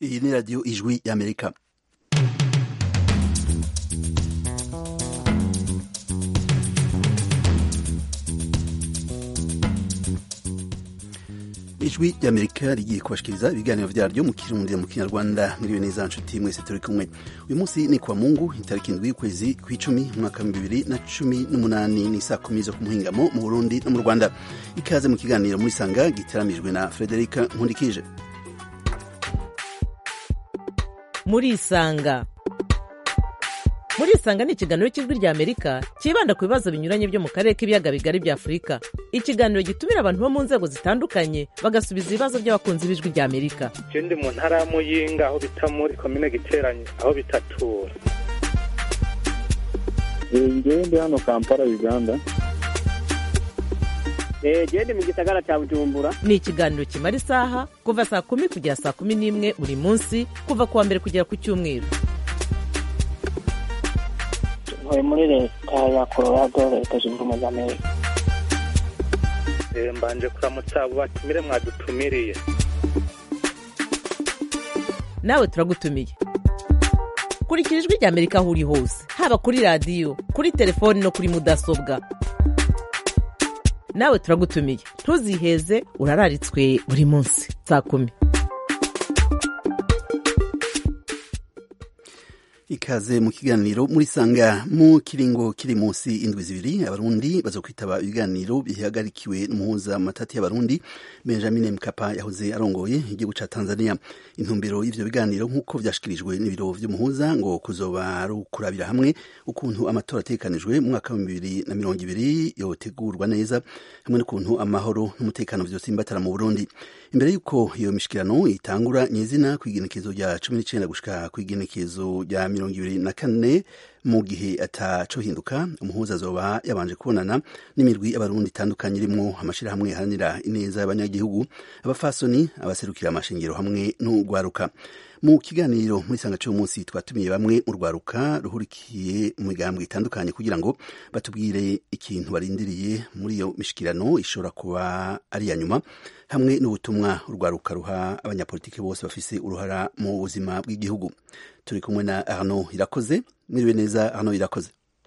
iyi ni radiyo ijwi y'amerika ijwi ry'amerika rigiye kubashikiriza ibiganiro vyaryo mu kirundi mu kinyarwanda mwiriwe neza nshuti mwese turi kumwe uyu munsi ni kwa mungu itariki indwi y'ukwezi kw'icumi umwaka wa bibiri na cumi n'umunani ni saa kumi zo ku muhingamo mu burundi no mu rwanda ikaze mu kiganiro muri sanga giteramijwe na frederika nkundikije murisanga murisanga ni ikiganiro cy'ijwi rya amerika cyibanda ku bibazo binyuranye byo mu karere k'ibiyaga bigari bya afurika ikiganiro gitumira abantu bo mu nzego zitandukanye bagasubiza ibibazo by'abakunzi b'ijwi rya amerika je ndi mu ntara ya muyinga aho bita muri komine giteranye aho bitatura ngewe ndi hano kampala uganda gende mu gisagara cya bujumbura ni ikiganiro kimara isaha kuva saa kumi kugera saa kumi n'imwe buri munsi kuva ku wa mbere kugera ku cyumweru ntuye muri leta ya colorado leta zunze ubumwe za amerika Eh, mbanje kuramutsa abo batumire mwadutumiriye nawe turagutumiye kurikira ijwi rya amerika aho uri hose haba kuri radiyo kuri telefoni no kuri mudasobwa nawe turagutumiye ntuziheze urararitswe buri munsi saa kumi ikaze mu kiganiro muri sanga mu kiringo kiri munsi indwi zibiri abarundi bazokwitaba ibiganiro bihagarikiwe n'umuhuza mu matati y'abarundi benjamin mkapa yahoze arongoye igihugu ca tanzania intumbero y'ivyo biganiro nk'uko vyashikirijwe n'ibiro vy'umuhuza ngo kuzoba ari ukurabira hamwe ukuntu amatora ategekanijwe mu mwaka wa bibiri na mirongo ibiri yotegurwa neza hamwe n'ukuntu amahoro n'umutekano vyosimbatara mu burundi imbere y'uko iyo mishikirano itangura nyezina kw'igenekezo rya cumi n'icenda gushika kw'igenekezo rya mirongo ibiri na kane mu gihe atacohinduka umuhuza azoba yabanje kubonana n'imirwi y'abarundi itandukanye irimwo amashirahamwe aharanira ineza y'abanyagihugu abafasoni abaserukira amashengero hamwe n'urwaruka mu kiganiro muri sanga cy'uyu munsi twatumiye bamwe mu rwaruka ruhurikiye mu migambwe itandukanye kugira ngo batubwire ikintu barindiriye muri iyo mishikirano ishobora kuba ari iya nyuma hamwe n'ubutumwa urwaruka ruha abanyapolitiki bose bafise uruhara mu buzima bw'igihugu turi kumwe na arnaud irakoze mwiriwe neza arnaud irakoze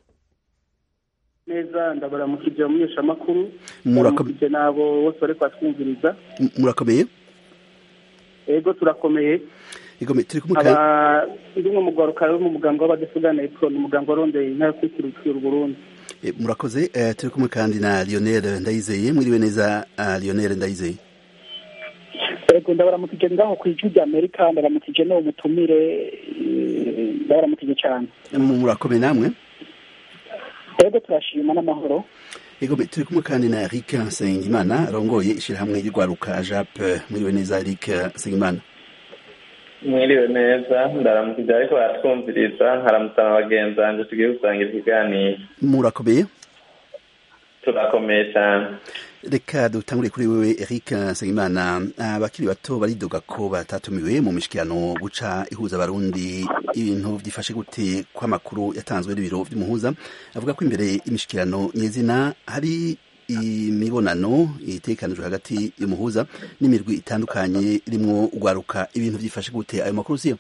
neza ndabaramukije umunyeshamakuru Murako- ndabaramukije n'abo bose bari kwatwumviriza M- murakomeye ego turakomeye Igome, turi kumwe kandi aba ndi umwe mu rwaruka ruri mu muganga w'abadesugana epfo ni umuganga warondeye intara yo kwikirukira uburundi Eh, murakoze eh, turi kumwe kandi na lionel ndayizeye mwiriwe neza ah, lionel ndayizeye ego ndabaramukije ngaho ku ijwi rya amerika ndabaramukije n'uwo mutumire eh, ndabaramukije cyane Mu- murakomeye namwe ego turashima n'amahoro Igome, turi kumwe kandi na eric nsengimana arongoye ishirahamwe ry'urwaruka jap mwiriwe neza eric nsengimana mwiriwe neza ndaramukije ariko baratwumviriza nkaramutsa na bagenzi banjye tugiye gusangira ikiganiro murakomeye turakomeye cyane reka dutangure kuri wewe eric nsengimana abakiri bato baridoga ko batatumiwe mu mishikirano guca ihuza abarundi ibintu byifashe gute kw'amakuru yatanzwe n'ibiro by'umuhuza avuga ko imbere y'imishikirano nyezina hari imibonano itekanijwe hagati y'umuhuza n'imirwi itandukanye irimwo urwaruka ibintu byifashe gute ayo makuru siyo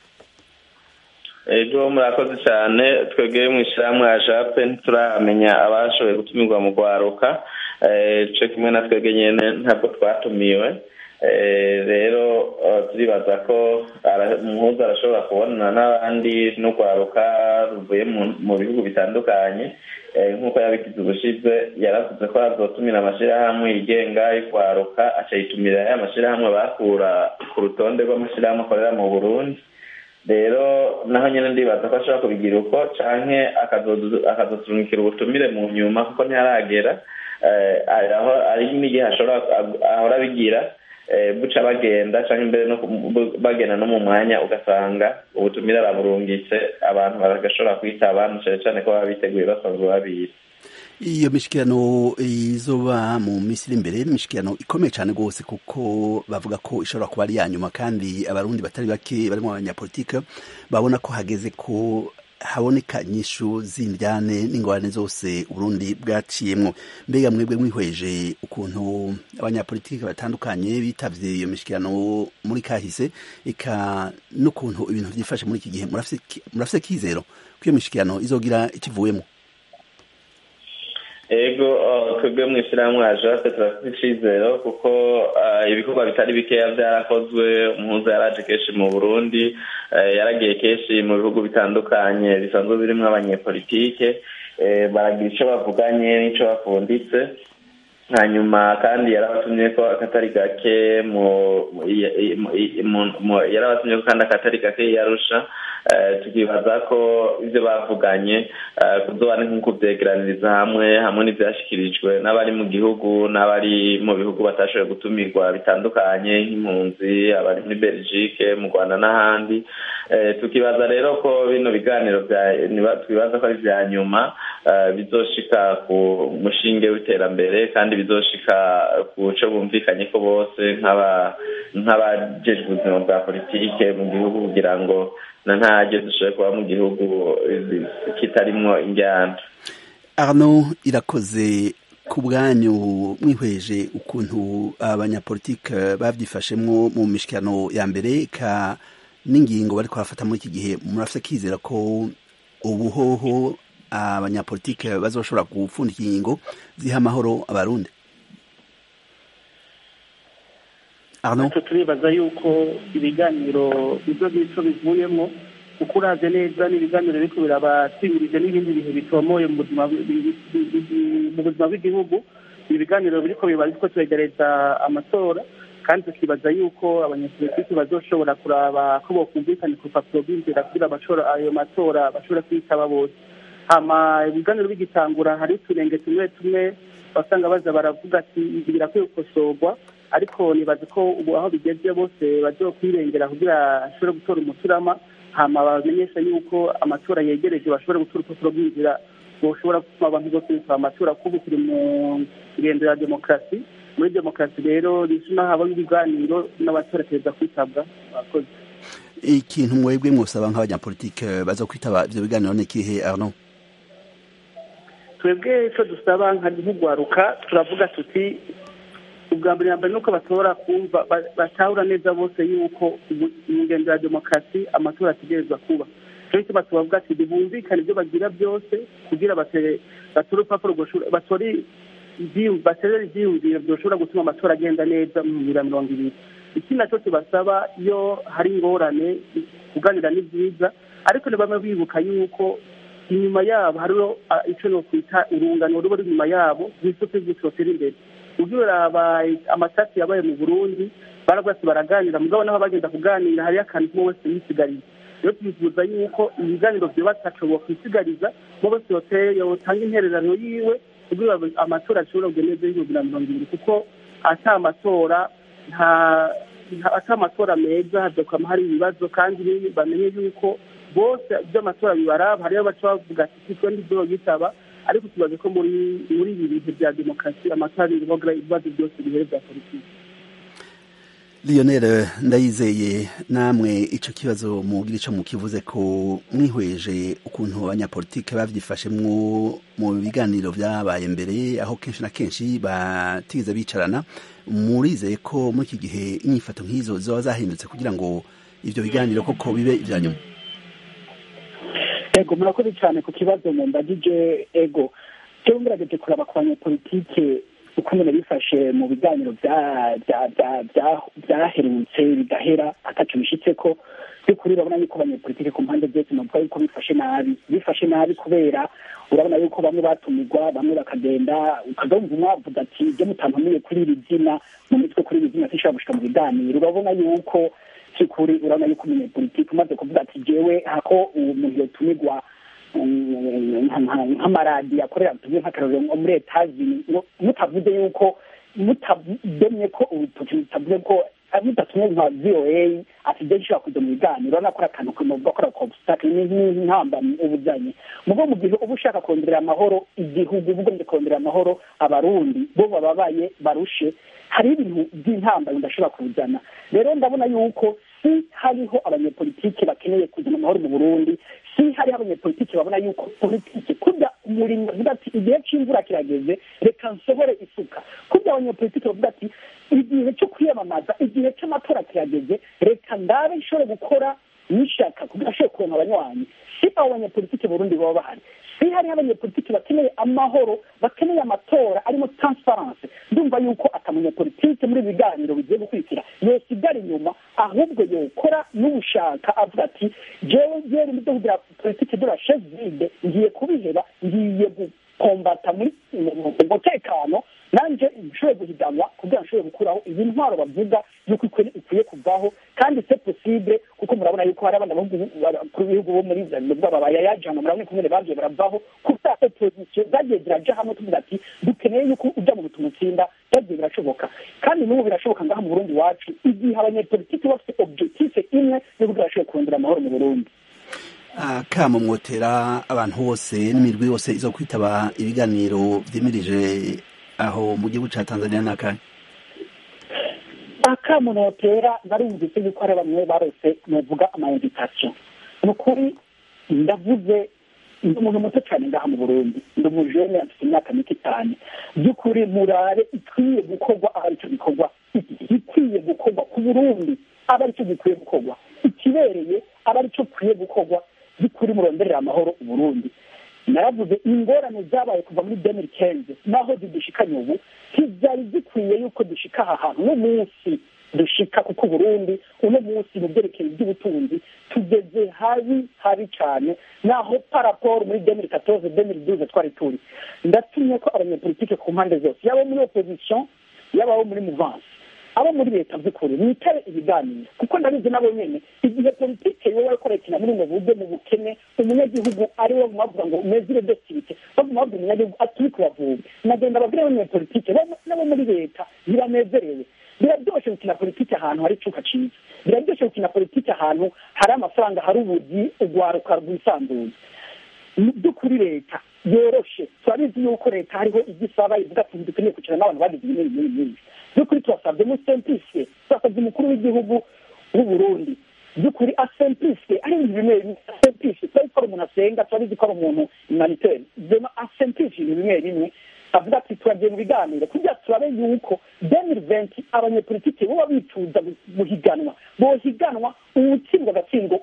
ejo murakoze cyane twebwe mu ishyirahamwe ya jape ntituramenya abashoboye gutumirwa mu rwaruka Eh, co kimwe na twebwe nyene ntabwo twatumiwe Eh, rero eh, turibaza ko ara- umuhuza arashobora kubonana n'abandi n'urwaruka ruvuye mu- mu bihugu bitandukanye Eh, nk'uko yabigize ubushize yaravuze ko azotumira amashirahamwe yigenga y'urwaruka acayitumira ya mashirahamwe bakura ku rutonde rw'amashirahamwe akorera mu burundi rero naho nyine ndibaza ko ashobora kubigira uko canke akazodu- akazoturungikira ubutumire mu nyuma kuko ntiharagera Eh, aho ari n'igihe ashobora ahora abigira eh, buca bagenda canke imbere no ku- bu- bagenda no mu mwanya ugasanga ubutumire araburungitse abantu bagashobora kwitaba na cane cane ko baba biteguye basanzwe babizi iyo mishikirano izoba mu minsi iri imbere n'imishikirano ikomeye cyane rwose kuko bavuga ko ishobora kuba ari iya nyuma kandi abarundi batari bake barimo abanyapolitike babona ko hageze ko haboneka inyishu z'indyane n'ingorane zose uburundi bwaciyemwo mbega mwebwe mwihweje ukuntu abanyapolitiki batandukanye bitavye iyo mishikirano muri kahise eka n'ukuntu ibintu vyifashe muri iki gihe murafise kizero ko iyo mishikirano izogira ikivuyemo ego twebwe mu ishyirahamwe ajape turafite icizero kuko ibikorwa bitari bikeya byarakozwe umuhuza yaraje kenshi mu burundi yaragiye kenshi mu bihugu bitandukanye bisanzwe birimo abanyepolitike baragira icyo bavuganye n'icyo bafunditse hanyuma kandi yarabatumye ko akatari gake yarabatumye ko kandi akatari gake yarusha tukibaza ko ibyo bavuganye kuzoba ni nk'uko byegeraniriza hamwe hamwe n'ibyashyikirijwe n'abari mu gihugu n'abari mu bihugu batashoboye gutumirwa bitandukanye nk'impunzi abari muri belgique mu rwanda n'ahandi tukibaza rero ko bino biganiro twibaza ko ari ibya nyuma bizoshika ku mushinge w'iterambere kandi bizoshika ku cyo bumvikanye ko bose nk'abajejwe ubuzima bwa politike mu gihugu kugira ngo na ntajye dushobore kuba mu gihugu kitarimwo injyana arno irakoze ku bwanyu mwihweje ukuntu abanyapolitike babyifashemwo mu mishikirano ya mbere ka n'ingingo bari kurafata muri iki gihe murafite kizera ko ubuhoho abanyapolitike bazoshobora gupfundika ingingo ziha amahoro abarundi natwe turibaza yuko ibiganiro ibyo ngibyo bivuyemo kuko uraze neza n'ibiganiro biriko birabatsimirije n'ibindi bihe bitomoye mu buzima bw'igihugu ibiganiro biriko biba biriko turegereza amatora kandi tukibaza yuko abanyapolitiki bazoshobora kuraba ko bokumvikana ku rupapuro rw'inzira kugira bashobora ayo matora bashobora kwitaba bose hama ibiganiro bigitangura hari uturenge tumwe tumwe basanga baza baravuga ati ibi birakwiye gukosorwa ariko nibaza ko ubu aho bigeze bose bazokwirengera kugira bashobore gutora umuturama hama bamenyesha yuko amatora yegereje bashobora gutora urupapuro rw'inzira boshobora gutuma abantu bose bitaba amatora kubu turi mu ngendo ya demokarasi muri demokarasi rero rizina haba ibiganiro n'abatora perezida kwitabwa abakozi ikintu mwebwe mwosaba nk'abanyapolitike baza kwitaba ivyo biganiro ni ikihe arno twebwe icyo dusaba nka nk'ugwaruka turavuga tuti ubwa mbere na mbere nuko bashobora kumva batahura neza bose yuko ingendo ya demokarasi amatora ategerezwa kuba cyo gituma tubavuga ati bumvikane ibyo bagira byose kugira batore urupapuro batore baterere ibyiyumviro byoshobora gutuma amatora agenda neza mu bibiri na mirongo ibiri ikindi nacyo tubasaba iyo hari ingorane kuganira ni byiza ariko ntibame bibuka yuko inyuma yabo hariho icyo no kwita urungano ruba ruri inyuma yabo rw'isoko ry'isotera imbere ubwo urabaye amasasi yabaye mu burundi baragwase baraganira mugabo naho bagenda kuganira hariyo akantu kumwe wese yisigariye rero twifuza yuko ibiganiro byubatse ashoboye kwisigariza mo bose yotanga intererano yiwe kugira amatora ashobora kugenda neza y'ibihumbi na mirongo ibiri kuko ata amatora nta ata amatora meza hazokwama hari ibibazo kandi bamenye yuko bose by'amatora bibaraba hariyo baca bavuga ati kitwe ndibyo yitaba ariko tubaze ko muri muri ibi bihe bya demokarasi amatora ibibazo ibibazo byose bihere bya politiki Lionel ndayizeye namwe ico kibazo mugira ico mukivuze ko mwihweje ukuntu abanyapolitike bavyifashemwo mu biganiro vyabaye mbere aho kenshi na kenshi batigeze bicarana murizeye ko muri iki gihe inyifato nk'izo zoba zahindutse kugira ngo ivyo biganiro koko bibe ivya nyuma ego murakoze cyane ku kibazo mumbagije ego jewe ngerageje kuraba ku banyapolitike uko nyine bifashe mu biganiro byaherutse bigahera atacu bishitse ko by'ukuri urabona yuko abanyapolitike ku mpande zose navuga yuko bifashe nabi bifashe nabi kubera urabona yuko bamwe batumirwa bamwe bakagenda ukagumva umwavuga ati ibyo mutampamiye kuri iri zina mu mitwe kuri iri zina sinshobora gushika mu biganiro urabona yuko by'ukuri urabona yuko umunyapolitike umaze kuvuga ati jewe hako uwo muntu yotumirwa nk'amaradiyo akorera tuvuge nk'akarorero nko muri etazini mutavuze yuko mutademye ko urutoki mutavuze ko mudatumye nka voa ati ibyo gishobora kuja mu biganiro urabona ko ari akantu kanovuga ko ari obstacle n'intambamyi ubujanye mugo mu gihe uba ushaka kongerera amahoro igihugu uba ugombye kongerera amahoro abarundi bo bababaye barushe hariho ibintu by'intambamyi udashobora kuzana rero ndabona yuko si hariho abanyepolitike bakeneye kuzana amahoro mu burundi si hariho abanyepolitiki babona yuko politiki kurya umurimyi avuga ati igihe cy'imvura kirageze reka nsohore isuka kurya abanyepolitiki bavuga ati igihe cyo kwiyamamaza igihe cy'amatora kirageze reka ndabe nshobore gukora n'ishaka kugira ashobore kuronka abanywanyi si abo banyepolitiki burundi baba bahari si hariho abanyepolitiki bakeneye amahoro bakeneye amatora arimo transparence ndumva yuko atamunyepolitiki muri ibi biganiro bigiye gukurikira yosigara inyuma ahubwo yokora n'ubushaka avuga ati jewe jewe mu byo kugira politiki de la chaise vide ngiye kubiheba ngiye gukombata muri mu mutekano nanje nshobore guhiganwa kugira nshobore gukuraho iyi ntwaro bavuga yuko ikwiye kuvaho kandi se possible kuko murabona yuko hari abana ku bihugu bo muri bayayajana murabona kumwe bagiye baravaho kubera opposition zagiye ziraja hamwe tuvuga ati dukeneye yuko uja mu bituma utsinda byagiye birashoboka kandi n'ubu birashoboka ngaha mu burundi wacu igihe abanyepolitiki bafite objectif imwe yo kugira bashobore kurondera amahoro mu burundi akamo mwotera abantu bose n'imirwi yose izo kwitaba ibiganiro vyimirije aho mu gihugu ca tanzania n'akahe akamo notera narumvise yuko hari bamwe barose novuga ama invitation ni ukuri ndavuze ndi umuntu muto cyane ngaha mu burundi ndi umujene afite imyaka mike cyane by'ukuri murare ikwiye gukorwa aho aricyo gikorwa ikwiye gukorwa ku burundi aba aricyo gikwiye gukorwa ikibereye aba aricyo gikwiye gukorwa by'ukuri muronderera amahoro uburundi naravuze ingorane zabaye kuva muri demiri kenze naho zidushikanye ubu ntibyari zikwiye yuko dushika aha hantu uno munsi dushika kuko uburundi uno munsi mu byerekeye by'ubutunzi tugeze habi habi cyane naho paraporo muri demiri katoze demiri duze twari turi ndatumye ko abanyepolitike ku mpande zose yaba muri opposition yaba abo muri muvansi abo muri leta by'ukuri mwitare ibiganiro kuko ndabizi nabo nyene igihe politike yowe ariko rekina muri ubu buryo mu bukene umunyagihugu ari we bavuga ngo mezire desivite baguma babwira umunyagihugu aturi kubavuga nagenda babwira abanyepolitike nabo muri leta ntibanezerewe biraryoshe gukina politiki ahantu hari icuka ciza biraryoshe gukina politiki ahantu hari amafaranga hari ubugi urwaruka rwisanzuye mu by'ukuri leta yoroshe turabizi yuko leta hariho igisaba ivuga ati dukeneye kwicara n'abantu bagize ibi n'ibi n'ibi by'ukuri turasabye mu semplisye turasabye umukuru w'igihugu w'uburundi by'ukuri asemplisye ari ibintu bimwe bimwe asemplisye turabizi ko ari umuntu asenga turabizi ko ari umuntu humanitaire vema asemplisye ibintu bimwe bimwe avuga ati turagiye mu biganiro kugira turabe yuko demiri venti abanyepolitike boba bifuza guhiganwa bohiganwa uwutsindwa agatsindwa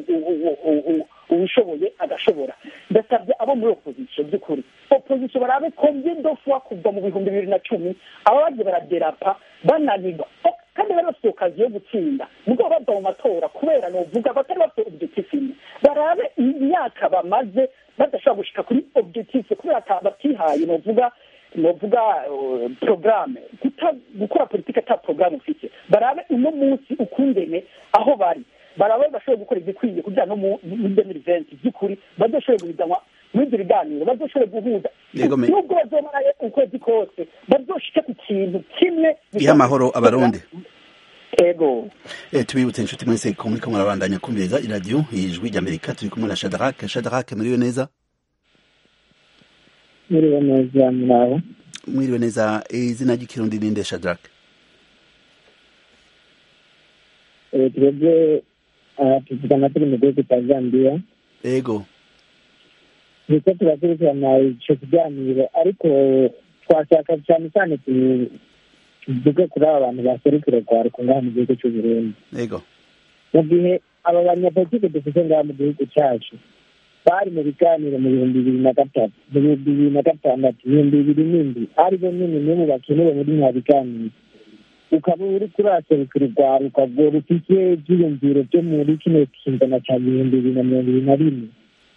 uwishoboye agashobora ndasabye abo muri opozisiyo by'ukuri opozisiyo barabe komye dofwa kuva mu bihumbi bibiri na cumi aba bagiye baraderapa bananirwa kandi bari bafite okazi yo gutsinda mugabo bava mu matora kubera novuga batari bafite objectif imwe barabe imyaka bamaze badashobora gushika kuri objectif kubera batihaye novuga novuga porogaramu gukora politiki ata porogaramu ufite barabe uno munsi ukungene aho bari barabe bashobore gukora igikwiye kugira no muri demiri venti by'ukuri badashobore guhiganwa muri ibyo biganiro bazoshobore guhuza nubwo bazomarayo ukwezi kose bazoshike ku kintu kimwe giha amahoro abarundi ego tubibutse inshuti mwese ko muriko murabandanya kumviriza iradiyo ijwi ry'amerika turi kumwe na shadarake shadarake muriwe neza mwiriwe neza murabo mwiriwe neza izina ry'ikirundi ninde shadarake twebwe tuvugana turi mu gihugu cya zambiya ego turiko turakurikirana ico kiganiro ariko twashaka cyane cyane tuvuge kuri aba bantu baserukira rwaruka ngaha mu gihugu c'uburundi ego mu gihe aba banyapolitike dufite ngaha mu gihugu cacu bari mu biganiro mu bihumbi bibiri na gatatu mu bihumbi bibiri na gatandatu ibihumbi bibiri n'indwi ari bo nyene nibo bakenewe muri mwa biganiro ukaba uri kuraserukira urwaruka rwo rufite ivyiyumviro vyo muri kino kinzana ca bihumbi bibiri na mirongo ibiri na rimwe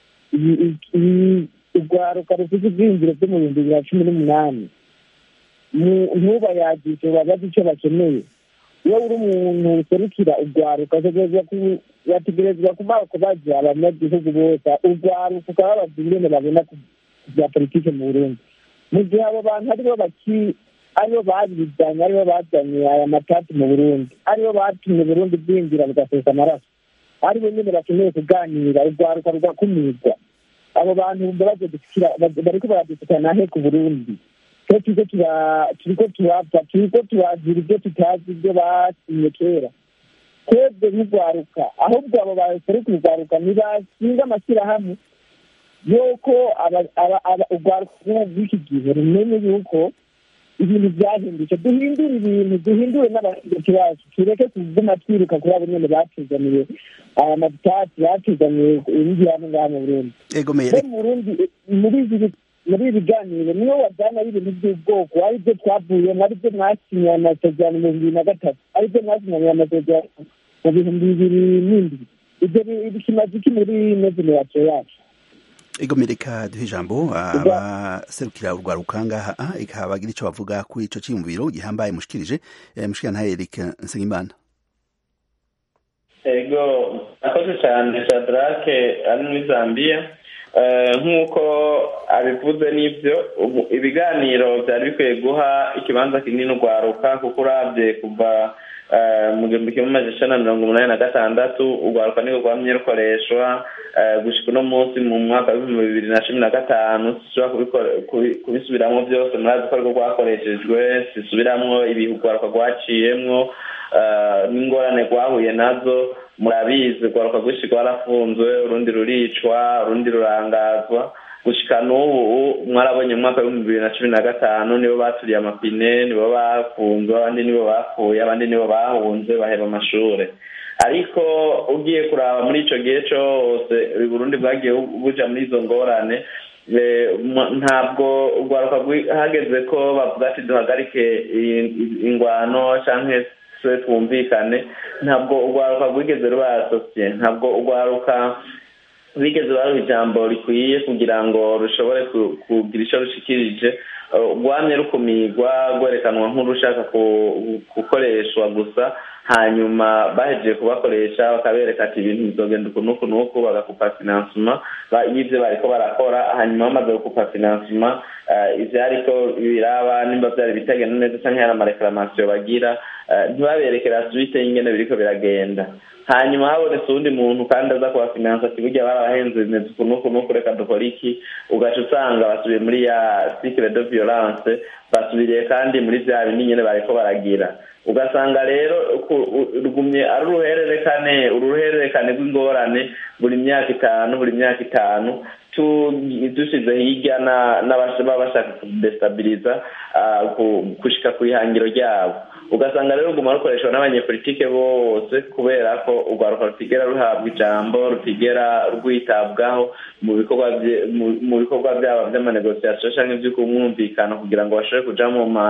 urwaruka rufite ivyiyumviro vyo mu bihumbi bibiri na cumi n'umunani ntubayagishe babaze ico bakeneye iyo uri umuntu userukira urwaruka bategerezwa kuba kubaza abanyagihugu bose urwaruka ukababaza ingene babona bya politike mu burundi mu gihe abo bantu aribo baki aribo babizanye aribo bazanye aya matati mu burundi aribo batumye burundi bwinjira bugasesa amaraso aribo nyene bakeneye kuganira urwaruka rugakumirwa abo bantu bariko baradusukana he ku burundi turiko turiko turapfa turiko turagira ibyo tutazi ibyo basinye kera twebwe nk'urwaruka ahubwo abo baseruka urwaruka ntibashinga amashyirahamwe yuko urwaruka rw'iki gihe rumenye yuko ibintu byahindutse duhindure ibintu duhindure n'abategetsi bacu tureke kuguma twiruka kuri abo nyene batuzaniye aya madutasi batuzaniye ibigihano ngaha mu burundi mu burundi muri ibi muri ibi biganiro niyo wajyana ibintu by'ubwoko aribyo twavuyemo aribyo mwasinyanye amasezerano mu bibiri na gatatu aribyo mwasinyanye amasezerano mu bihumbi bibiri n'indwi ibyo bikimaze iki muri ino generasiyo yacu egomereka duhe ijambo abaserukira urwaruka ngaha ikabagira icyo bavuga kuri ico cyiyumviro gihambaye mushikirije mushikira ntahe Eric Nsengimana ego akoze cyane Shadrake ari muri Zambia nk'uko abivuze n'ibyo ibiganiro byari bikwiye guha ikibanza kinini urwaruka kuko urabye kuva mu gihumbi kimwe amajana icenda na mirongo umunani na gatandatu urwaruka nirwo rwamye rukoreshwa gushika uno munsi mu mwaka w'ibihumbi bibiri na cumi na gatanu sishobora kubisubiramwo byose murazi ko ariko rwakoreshejwe sisubiramwo ibihe urwaruka rwaciyemwo n'ingorane rwahuye nazo murabizi urwaruka rwinshi rwarafunzwe urundi ruricwa urundi rurangazwa gushika n'ubu mwarabonye mu mwaka w'ibihumbi bibiri na cumi na gatanu nibo baturiye amapine nibo bafunzwe abandi nibo bapfuye abandi nibo bahunze baheba amashure ariko ugiye kuraba muri ico gihe cose burundi bwagiye buja muri izo ngorane ntabwo urwaruka hageze ko bavuga ati duhagarike ingwano canke se twumvikane ntabwo urwaruka rwigeze ruba asosiye ntabwo urwaruka bigeze baruha ijambo rikwiye kugira ngo rushobore kugira icyo rushikirije rwamye rukumirwa rwerekanwa nk'urushaka gukoreshwa gusa hanyuma bahejeje kubakoresha bakabereka ati ibintu bizogenda uku n'uku n'uku bagakupa finansima y'ibyo bariko barakora hanyuma bamaze gukupa finansima ivyo ariko biraba nimba vyari bitagenda neza canke hari amareklamatio bagira ntibaberekera suite y'ingene biriko biragenda hanyuma habonetse uwundi muntu kandi aza kubafinansa ati burya barabahenze bimeze uku n'uku n'uku reka dukora iki ugaca usanga basubiye muri ya cycle de violence basubiriye kandi muri vya bindi nyene bariko baragira ugasanga rero rugumye ari uruhererekane uruhererekane rw'ingorane buri myaka itanu buri myaka itanu dushize hirya n'ababa bashaka kudestabiliza gushika ku ihangiro ryabo ugasanga rero ruguma rukoreshwa n'abanyepolitike bose kubera ko urwaruka rutigera ruhabwa ijambo rutigera rwitabwaho mu bikorwa mu bikorwa byabo by'amanegosiasiyo cyangwa iby'ukumwumvikano kugira ngo bashobore kuja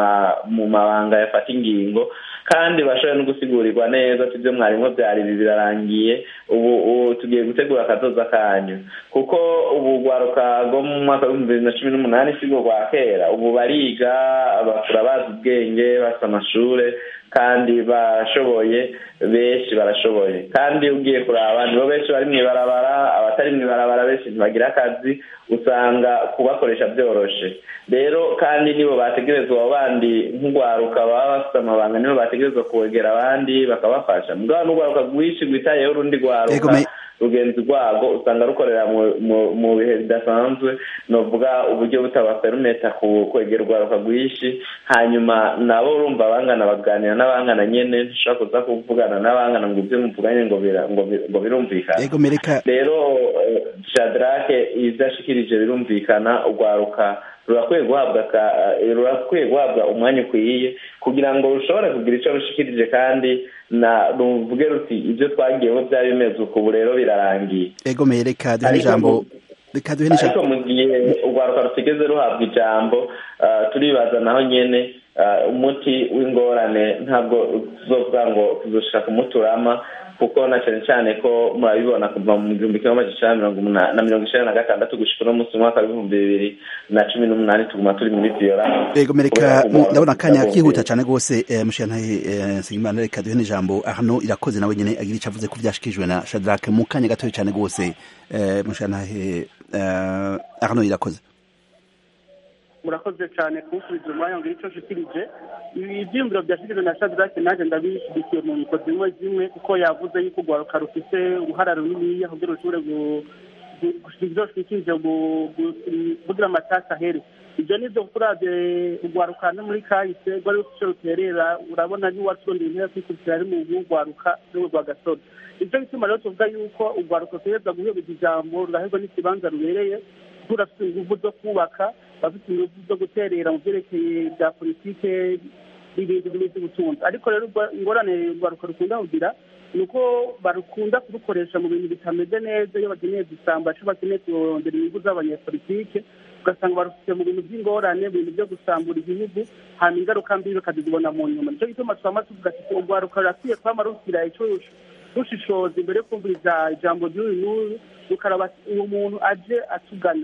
mu mabanga yafata ingingo kandi bashobore no gusigurigwa neza ati ibyo mwarimo byari ibi birarangiye ubu tugiye gutegura akazoza kanyu kuko ubu urwaruka rwo mu mwaka w'ibihumbi bibiri na cumi n'umunani si rwo rwa kera ubu bariga bakura bazi ubwenge bafite amashure kandi barashoboye benshi barashoboye kandi ugiye kuraba nibo benshi bari mw'ibarabara abatari mw'ibarabara benshi ntibagira akazi usanga kubakoresha byoroshe rero kandi nibo bategerezwa abo bandi nk'urwaruka baba bafite amabanga nibo bategerezwa kuwegera abandi bakabafasha mugabo n'urwaruka rwinshi rwitayeho urundi rwaruka rugenzi rwago usanga rukorera mu bihe bidasanzwe novuga uburyo butabaperumeta kwegera urwaruka rwinshi hanyuma nabo urumva abangana baganira n'abangana nyene ntushobora kuza kuvugana n'abangana ngo ibyo muvuganye ngo birumvikana rero shadrake ivyo ashikirije birumvikana urwaruka rurakwiye guhabwa rurakwiye guhabwa umwanya ukwiye kugira ngo rushobore kugira icyo rushikirije kandi na ruvuge ruti ibyo twagiyeho byari bimeze uku ubu rero birarangiye ego reka duhe ijambo reka duhe ariko mu gihe urwaruka rutigeze ruhabwa ijambo turibaza naho nyene umuti w'ingorane ntabwo tuzovuga ngo tuzoshaka kumuturama kuko na cyane cyane ko murabibona kuva mu gihumbi kimwe amajana na mirongo icenda na gatandatu gushika uno munsi umwaka w'ibihumbi bibiri na cumi n'umunani tuguma turi muri violence ego mereka ndabona akanya kihuta cane rwose mushiyantahe nsengimana reka duhe n'ijambo arno irakoze nawe nyene agira ico avuze ko vyashikirijwe na shadrake mu kanya gatoya cane rwose mushiyantahe arno irakoze murakoze cyane kunsubiza umwanya ngo icyo nshikirije ibyiyumviro byashyikirijwe na shadrake nanjye ndabishyigikiye mu nyiko zimwe zimwe kuko yavuze yuko urwaruka rufite uruhara runiniya kugira rushobore ibyo rushikirije kugira amatasi ahere ibyo ni byo kuravye urwaruka no muri kahise rwari rufite ruterera urabona n'uwaturondera intebe kwikurikira ari mu rwaruka n'ubu rwa gasore nicyo gituma rero tuvuga yuko urwaruka rutegereza guhebeza ijambo ruraherwa n'ikibanza rubereye kuko rurafite inguvu zo kubaka bafite inguvu zo guterera mu byerekeye bya politike n'ibindi n'iby'ubutunzi ariko rero ingorane urwaruka rukunda kugira ni uko barukunda kurukoresha mu bintu bitameze neza iyo bakeneye gusamba cyangwa bakeneye kurondera inyungu z'abanyepolitike ugasanga barufite mu bintu by'ingorane mu bintu byo gusambura igihugu hanyuma ingaruka mbi bakazibona mu nyuma nicyo gituma twama tuvuga ati urwaruka rurakwiye kwama rukira icyo rushishoza imbere yo kumviriza ijambo ry'uyu n'uyu rukaraba uwo muntu aje atugana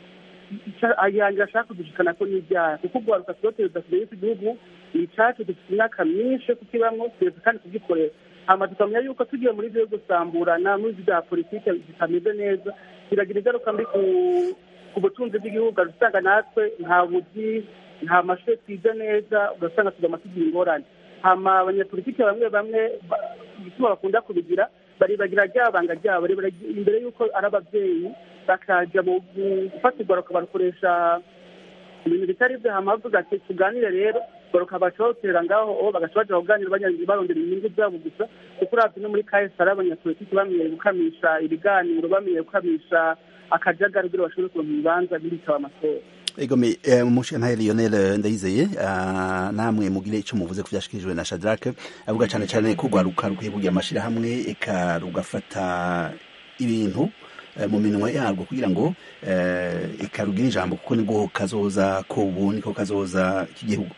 yanjye ashaka kudushikana ko n'ibyaha kuko urwaruka turotereza kure y'iki gihugu ni icyacu dufite imyaka myinshi yo kukibamwo twese kandi kugikorera hama tukamenya yuko tugiye muri byo gusamburana muri bya politike zitameze neza biragira ingaruka mbi ku butunzi bw'igihugu usanga natwe nta buzi nta mashuri twize neza ugasanga tugama tugira ingorane hama abanyapolitike bamwe bamwe igituma bakunda kubigira baribagira ryabanga ryabo imbere y'uko ari ababyeyi bakajya mu gufata urwaruka barukoresha ibintu bitari byo hama bavuga ati tuganire rero urwaruka baca bawutera ngaho bagaca baja kuganira barondera inyungu zabo gusa kuko uravye no muri kahise hari abanyapolitiki bamenye gukamisha ibiganiro bamenye gukamisha akajagari kugira bashobore kuronka ibibanza bitaba amatora egome umushinga Lionel ndayizeye namwe mugire icyo muvuze ku byashikirijwe na Shadrack avuga cyane cyane ko rwaruka rukwiye kugira amashyirahamwe eka rugafata ibintu mu minwa yarwo kugira ngo eka rugire ijambo kuko nibwo kazoza kubu niko kazoza k'igihugu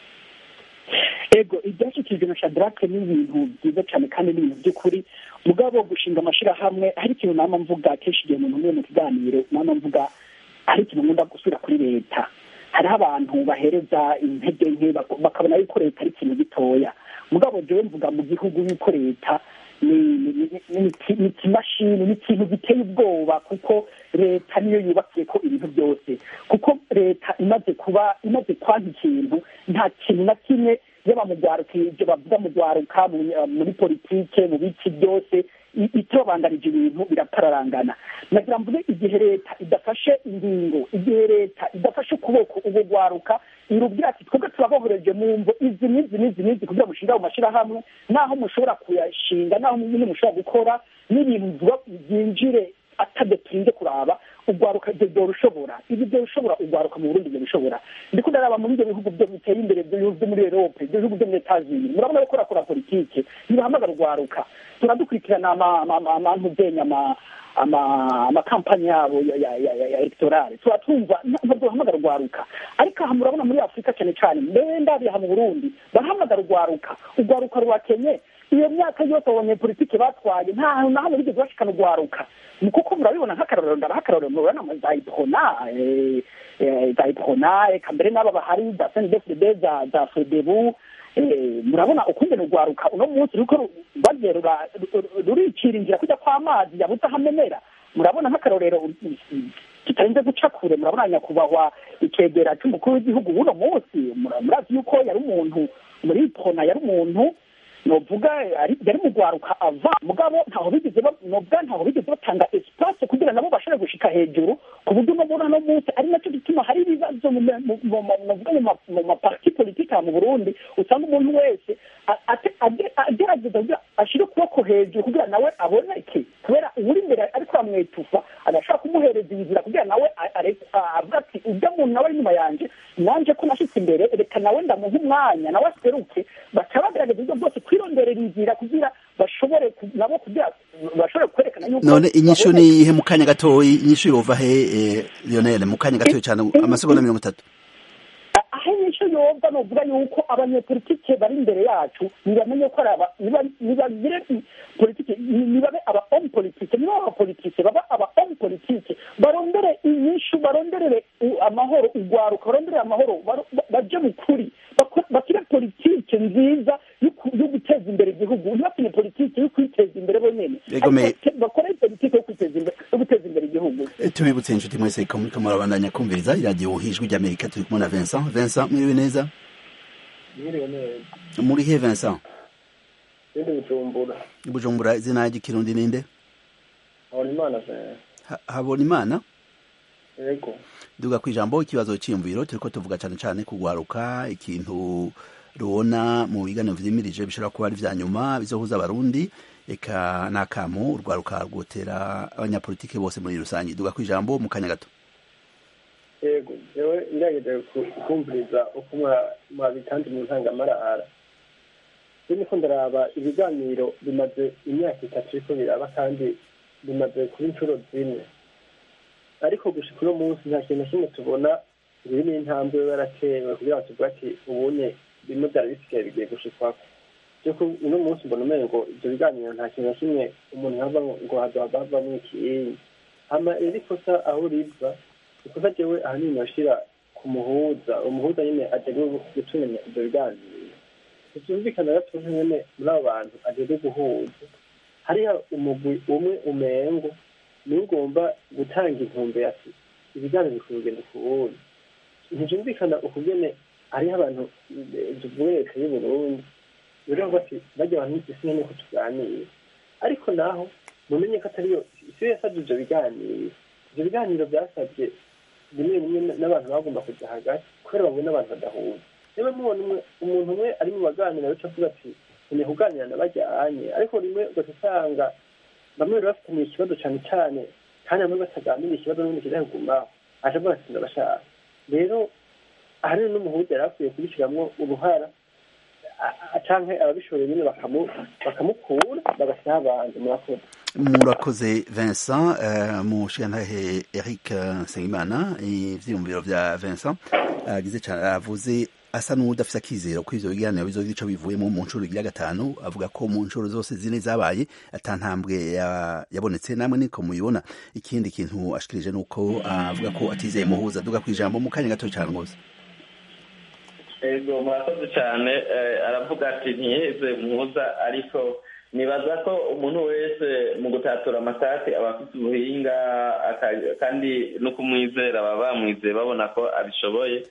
ego ibyashyikirijwe na Shadrack ni ibintu byiza cyane kandi ni ibintu by'ukuri mugabo gushinga amashyirahamwe hari ikintu nama mvuga kenshi igihe umuntu umwe mu kiganiro nama mvuga hari ikintu nkunda gusubira kuri leta hariho abantu bahereza intege nke bakabona yuko leta ari ikintu gitoya mugabo jewe mvuga mu gihugu yuko leta ni ikimashini ni ikintu giteye ubwoba kuko leta niyo yubakiye ko ibintu byose kuko leta imaze kuba imaze kwanga ikintu nta kintu na kimwe yaba mu rwaruka ibyo bavuga mu rwaruka muri politike mu biki byose itobandanije ibintu biratararangana nagira mvuge igihe leta idafashe ingingo igihe leta idafashe ukuboko ubwo rwaruka irubwira ati twebwe turabohereje mu mvo izi n'izi n'izi n'izi kugira ngo mushinga mu mashyirahamwe naho mushobora kuyashinga naho nyine mushobora gukora n'ibintu byinjire atadatinze kuraba urwaruka ibyo byorushobora ibi byorushobora urwaruka mu burundi byorushobora ndiko ndaraba muri ibyo bihugu byo biteye imbere byo muri erope ibyo bihugu byo muri etazini murabona ko rakora politike ntibahamagara urwaruka turadukurikirana amantuzenya amakampani yabo ya electorale tuba twumva ntabwo urwaruka ariko aha murabona muri afurika cyane cyane mbere ndabiha mu burundi barahamagara urwaruka urwaruka rwakenye iyo myaka yose abanyepolitike batwaye nta hantu na hamwe bigeze bashikana urwaruka ni kuko murabibona nk'akarorero ndabaha akarorero murabona za iprona za iprona eka mbere n'aba bahari za sendefide za za fedebu murabona ukungene urwaruka uno munsi ruko bagiye ruricira inzira kujya kw'amazi yabuze aho amenera murabona nk'akarorero tutarinze guca kure murabona nyakubahwa icegera cy'umukuru w'igihugu w'uno munsi murazi yuko yari umuntu muri iprona yari umuntu novuga yari mu rwaruka ava mugabo ntaho bigeze novuga ntaho bigeze batanga espace kugira nabo bashobore gushika hejuru ku buryo unobona no munsi ari nacyo gituma hari ibibazo mu maparti politike mu burundi usanga umuntu wese agerageza ashire ukuboko hejuru kugira nawe aboneke kubera uwuri imbere ariko aramwetufa agashobora kumuhereza inzira kugira nawe avuga ati ujya muntu nawe ari inyuma yanjye nanje ko nashitse imbere reka nawe ndamuha umwanya nawe aseruke baca bagerageza ibyo byose kwironderera inzira kugira bashobore nabo kugira bashobore kwerekana yuko none inyishu ni ihe mu kanya gatoyi inyishu yova he Lionel mu kanya gatoyi cyane amasegonda mirongo itatu aho inyishu yova novuga yuko abanyepolitike bari imbere yacu ntibamenye ko ari aba nibagire politike nibabe aba homme politike niba aba politike baba aba homme politike barondere inyishu baronderere amahoro urwaruka baronderere amahoro baje mu kuri bakire politike nziza yo guteza imbere igihugu ntibakine politike yo kwiteza imbere bonyene bakore politike yo kwiteza imbere yo guteza imbere igihugu tubibutse inshuti mwese ko muriko murabandanya kumviriza iradiyo hijwi ry'amerika turi kumwe na vincent vincent mwiriwe neza mwiriwe neza muri he vincent ndi bujumbura bujumbura izina ry'ikirundi ninde habona imana vincent habona imana yego duga ku ijambo ikibazo cyiyumviro turiko tuvuga cyane cyane kugwaruka ikintu rubona mu biganiro vyimirije bishobora kuba ari vya nyuma bizohuza abarundi eka n'akamo urwaruka rwotera abanyapolitike bose muri rusange duga ku ijambo mu kanya gato yego jewe ngerageje kumviriza uko mwa- mwabitanze mu ntangamarara je niko ndaraba ibiganiro bimaze imyaka itatu biriko biraba kandi bimaze kuba inshuro zine ariko gushika uno munsi nta kintu na kimwe tubona biri n'intambwe yaratewe kugira ngo tuvuge ati ubunye bimwe vyari bisigaye bigiye gushikwako Ariko uno munsi mbona umengo ivyo biganiro nta kintu na kimwe umuntu yava ngo hazohava havamwo ikiyinyi hama rero ikosa aho riva ikosa jewe ahanini noshira ku muhuza umuhuza nyene ajejwe gutunganya ivyo biganiro ntivyumvikana gato nyene muri abo bantu ajejwe guhuza hariya umugwi umwe umengo niwe ugomba gutanga intumbero ati ibiganiro bikwiye kugenda ku wundi ntivyumvikana ukugene hariho abantu eh, tuvuge leta y'uburundi rero bati bajya abantu isi nyene ko tuganira ariko naho mumenye ko atariyo isi yasabye ivyo biganiro ivyo biganiro vyasabye rimwe rimwe n'abantu bagomba kuja hagati kubera babona abantu badahuza niba mubona umwe umuntu umwe ari mu baganira aca avuga ati nkeneye kuganira na bajyanye ariko rimwe ugaca usanga bamwe bari bafitaniye ikibazo cane cane kandi bamwe bataganira ikibazo n'ubundi kizakugumaho aca avuga ati ndabashaka rero ahanini n'umuhuza yari akwiye kubishiramwo uruhara a- a- canke ababishoboye nyene bakamu- bakamukura bagashyiraho abandi murakoze murakoze vincent uh, mushigantahe eric eh, nsengimana ivyiyumviro vya vincent agize cane avuze asa n'uwudafise akizero ko ivyo biganiro bizogira ico bivuyemo mu nshuro igira gatanu avuga ko mu nshuro zose zine zabaye ata ntambwe ya- yabonetse namwe niko mubibona ikindi kintu ashikirije nuko avuga ko atizeye muhuza duga kwijambo mu kanya gato cane rwose ego murakoze cyane eh, aravuga ati ntiyeze muhuza ariko nibaza ko umuntu wese mu gutatura amasake aba afite ubuhinga aka- kandi no kumwizera baba bamwizeye babona ko abishoboye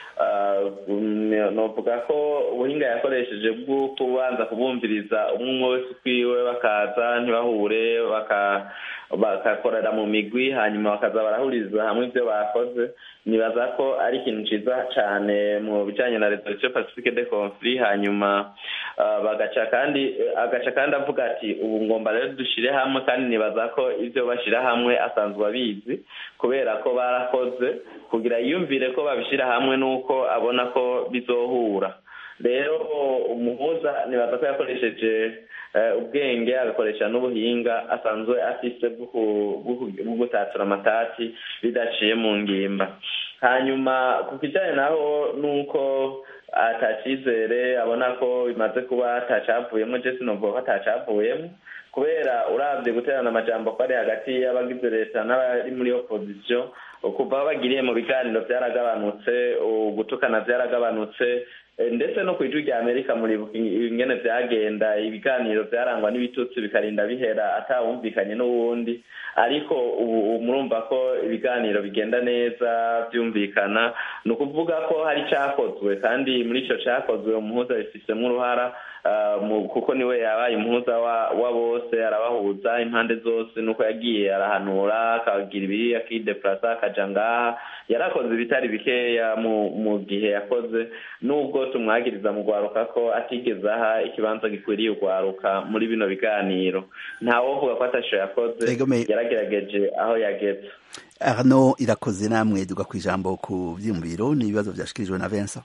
Ah, mm, novuga ko ubuhinga yakoresheje bwo kubanza kubumviriza umwe umwe wese ukwiwe bakaza ntibahure baka- bagakorera mu migwi hanyuma bakaza barahuriza hamwe ibyo bakoze nibaza ko ari ikintu ciza cane mu bijanye na resolution pacifique de conflit hanyuma ah, bagaca kandi agaca kandi avuga ati ubu ngomba rero dushire hamwe kandi nibaza ko ivyo bashira hamwe asanzwe abizi kubera ko barakoze kugira yiyumvire ko babishira hamwe nuko abona ko bizohura rero umuhuza nibaza ko yakoresheje eh, ubwenge agakoresha n'ubuhinga asanzwe afise bwo ku- bwo ku- bwo gutatura amatati bidaciye mu ngimba hanyuma ku kijanye naho nuko atacizere abona ko bimaze kuba atacavuyemo je sinovuga ko atacavuyemo kubera uravye guterana amajambo ko ari hagati y'abagize leta n'abari muri opposition kuva aho bagiriye mu biganiro vyaragabanutse gutukana vyaragabanutse eh, ndetse no kw'ijwi rya amerika muribuka ingene vyagenda ibiganiro vyarangwa n'ibitutsi bikarinda bihera atawumvikanye n'uwundi ariko ubu ubu murumva ko ibiganiro bigenda neza vyumvikana ni ukuvuga ko hari cakozwe kandi muri ico cakozwe umuhuza bifisemwo uruhara ah, mu- kuko niwe yabaye umuhuza wa wa bose arabahuza impande zose nuko yagiye arahanura akagira ibiri akideplasa akaja ngaha yarakoze ibitari bikeya mu mu gihe yakoze nubwo tumwagiriza mu gwaruka ko atigeze aha ikibanza gikwiriye ugwaruka muri bino biganiro ntawovuga ko atasho yakoze Ego me- yaragerageje aho yageze arno irakoze namwe duga kwijambo ku vyiyumviro n'ibibazo vyashikirijwe na vincent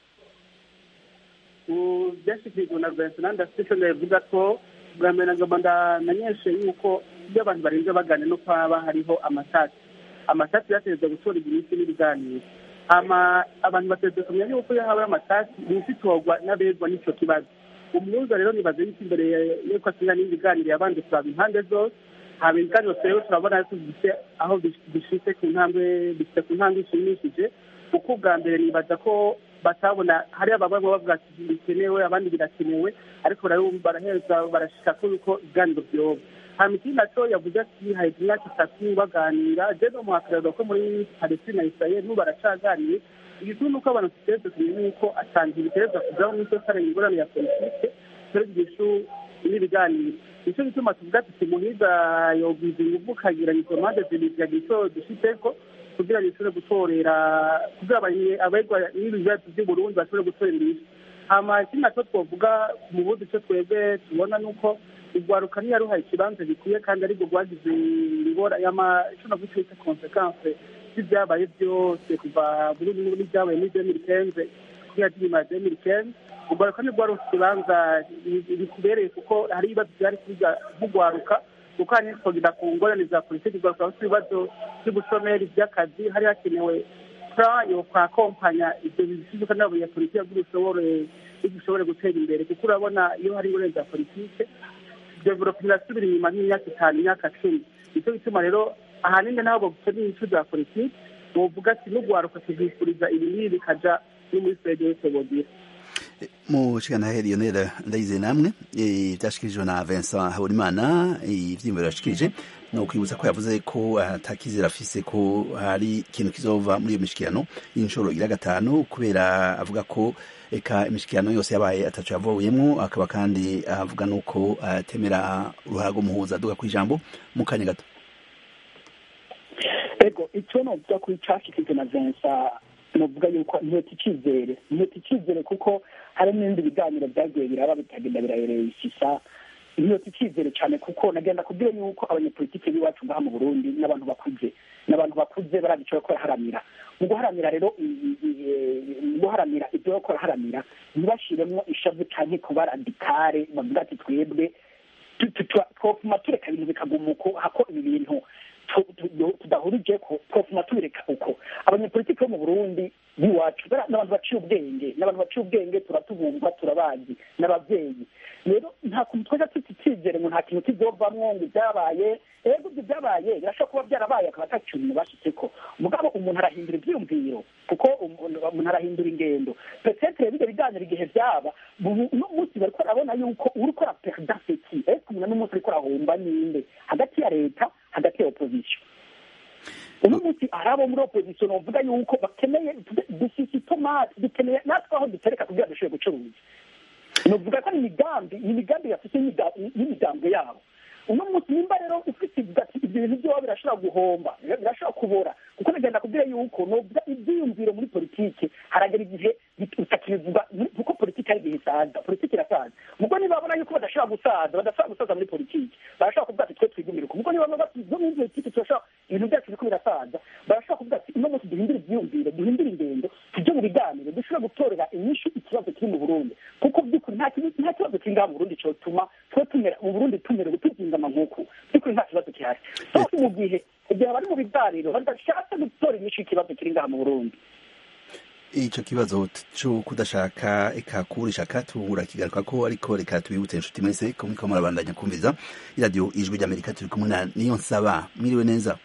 byashyikirijwe na vincent ndafite icyo ndavuga ko bwa mbere nagomba ndamenyeshe yuko iyo abantu barinze baganira no kwaba hariho amatati amatati yategerezwa gutorerwa iminsi n'ibiganiro hama abantu bategerezwa kumenya yuko iyo habaye amatati iminsi itorwa n'abegwa n'icyo kibazo umuhuza rero nibaze yuko imbere yuko asinya n'ibiganiro yabanje kuraba impande zose haba ibiganiro rero turabona ko bifite aho bishitse ku ntambwe bifite ku ntambwe ishimishije kuko ubwa mbere nibaza ko batabona hari ababa bavuga ati bikenewe abandi birakenewe ariko baraheza barashika ko yuko ibiganiro vyoba hama ikindi naco yavuze ati haheze imyaka itatu baganira je no muhakarero ko muri palestine na israel n'ubu baracaganiye igikuru nuko abantu tuteretse kumenya yuko atanga ibiterezwa kujaho n'icyo kare ingorane ya politike turetse igishu n'ibiganiro nicyo gituma tuvuga tuti muhiga yogwiza inguvu ukagira izo mpande zibiri yagira icyo dushitseko kugira bishobore gutorera kugira abegwa n'ibi bibazo by'uburundi bashobore gutorera imbere hama ikindi nacyo twavuga mu bundi cyo twebwe tubona ni uko urwaruka ntiyaruhaye ikibanza gikwiye kandi aribwo rwagize ingora icyo navuga twita konsekanse z'ibyabaye byose kuva muri n'ibyabaye muri demiri kenze kugera nyuma ya demiri kenze urwaruka ntirwaronse ikibanza bikubereye kuko hari ibibazo byari kwiga nk'urwaruka kuko hari twagenda ku ngorane za politiki urwaruka rufite ibibazo by'ubushomeri by'akazi hari hakenewe plan yo kwakompanya ibyo bisubizo nabo ya politiki kugira ushobore ushobore gutera imbere kuko urabona iyo hari ingorane za politiki development irasubira inyuma nk'imyaka itanu imyaka cumi nicyo gituma rero ahanini nabo bakeneye incu za politiki bovuga ati n'urwaruka tuzifuriza ibi n'ibi bikaja no muri federace bogira mu shikana Lionel ndayize namwe byashikirijwe na Vincent Habonimana ivyimbo yashikirije no kwibutsa ko yavuze ko atakizera afise ko hari ikintu kizova muri iyo mishikirano y'inshuro ira gatanu kubera avuga ko eka imishikirano yose yabaye atacu yavuyemwo akaba kandi avuga nuko atemera uruhara rw'umuhuza aduga ku ijambo mu kanya gato ego icyo novuga kuri cashikirije na Vincent novuga yuko ntiheta icyizere ntiheta icyizere kuko hari n'ibindi biganiro byagiye biraba bitagenda birayereyisisa ntiheta icyizere cyane kuko nagenda kubwira yuko abanyepolitiki b'iwacu ngaha mu burundi n'abantu bakuze n'abantu bakuze barazi icyo bariko baraharanira mu guharanira rero mu guharanira ibyo bariko baraharanira ntibashiremwo ishavu canke kuba radikare bavuga ati twebwe twopfuma tureka ibintu bikaguma uko hako ibi bintu tudahurije ko twopfuma tubireka uko abanyepolitiki bo mu burundi b'iwacu n'abantu baciye ubwenge n'abantu baciye ubwenge turatubumva turabazi n'ababyeyi rero nta kuntu twajya tuti icyizere ngo nta kintu kizovamwo ngo ibyabaye ego ibyo byabaye birashobora kuba byarabaye akaba ata kintu bashitseko mugabo umuntu arahindura ivyiyumviro kuko umuntu arahindura ingendo petetre bijya biganiro igihe byaba uno munsi bariko arabona yuko uriko araperda seki ese umuntu n'umunsi ariko arahomba ninde hagati ya leta hagati ya opposition uno munsi hari abo muri opposition bavuga yuko bakeneye dufise itomati dukeneye natwe aho dutereka kugira dushobore gucuruza novuga ko ni imigambi ni imigambi yafise y'imigambi yabo uno munsi nimba rero ufite ati ibyo bintu byaba birashobora guhomba birashobora kubora kuko nagenda kubwira yuko novuga ibyiyumviro muri politike haragera igihe utakibivuga kuko politike ari igihe isaza politike irasaza mugo nibabona yuko badashobora gusaza badashobora gusaza muri politike barashobora kuvuga ati twe twigumire uko mugo nibabona bati zo muri politike turashobora ibintu byacu biriko birasaza barashobora kuvuga ati uno munsi duhindure ivyiyumviro duhindure ingendo tujye mu biganiro dushobora gutorera inyishu ikibazo kiri mu burundi kuko by'ukuri nta kibazo kiri ngaha mu burundi cotuma twe tumera mu burundi tumera gutuzingama nk'uku by'ukuri nta kibazo gihari sose mu gihe igihe bari mu biganiro badashatse gutora inyishu y'ikibazo kiri ngaha mu burundi ico kibazo co kudashaka eka kubura ishaka tubura kigaruka ko ariko reka tubibutse inshuti mwese ko muriko murabandanya kumviza iradiyo ijwi ry'amerika turi kumwe na niyo nsaba mwiriwe neza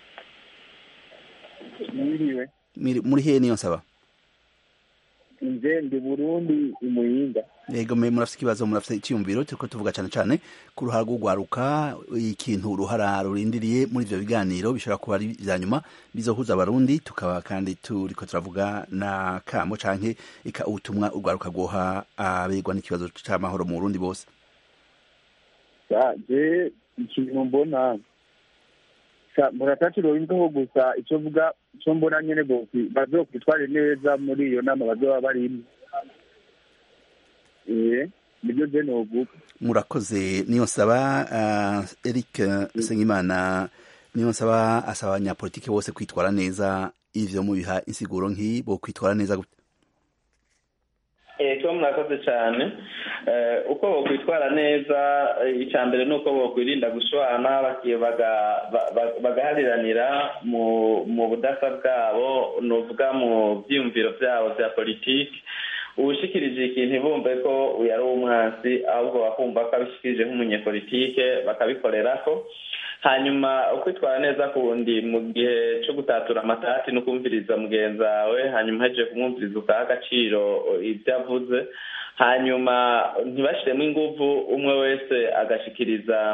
mwiriwe muri hehe niyo nsaba nje ndi burundi imuyinga yego me murafite ikibazo murafite icyiyumviro turiko tuvuga cyane cyane ku ruhara rw'ugwaruka ikintu uruhara rurindiriye muri ivyo biganiro bishobora kuba ari vya nyuma bizohuza abarundi tukaba kandi turiko turavuga na kamo canke ika ubutumwa urwaruka rwoha abegwa n'ikibazo c'amahoro mu burundi bose je ikintu mbona murataciro imvaho gusa icyo mvuga icyo mbona nyene bazokwitware neza muri iyo nama bazoba barimo nibyo je novuga murakoze niyo nsaba uh, eric sengimana niyo nsaba asaba abanyapolitiki bose kwitwara neza ivyo mubiha insiguro nk'iyi bo kwitwara neza gute ego murakoze cyane uko bokwitwara neza icya mbere ni uko bokwirinda gushwana bagahariranira mu budasa bwabo ni uvuga mu byiyumviro byabo bya politiki ubushikirije ikintu bumve ko uyu ari umwansi ahubwo bakumva ko abishikirije nk'umunyepolitike bakabikorera ko hanyuma ukwitwara neza kundi mu gihe cyo gutatura amatati no kumviriza mugenzi wawe hanyuma hejeje kumwumviriza ukaha agaciro ibyo avuze hanyuma ntibashiremo inguvu umwe wese agashikiriza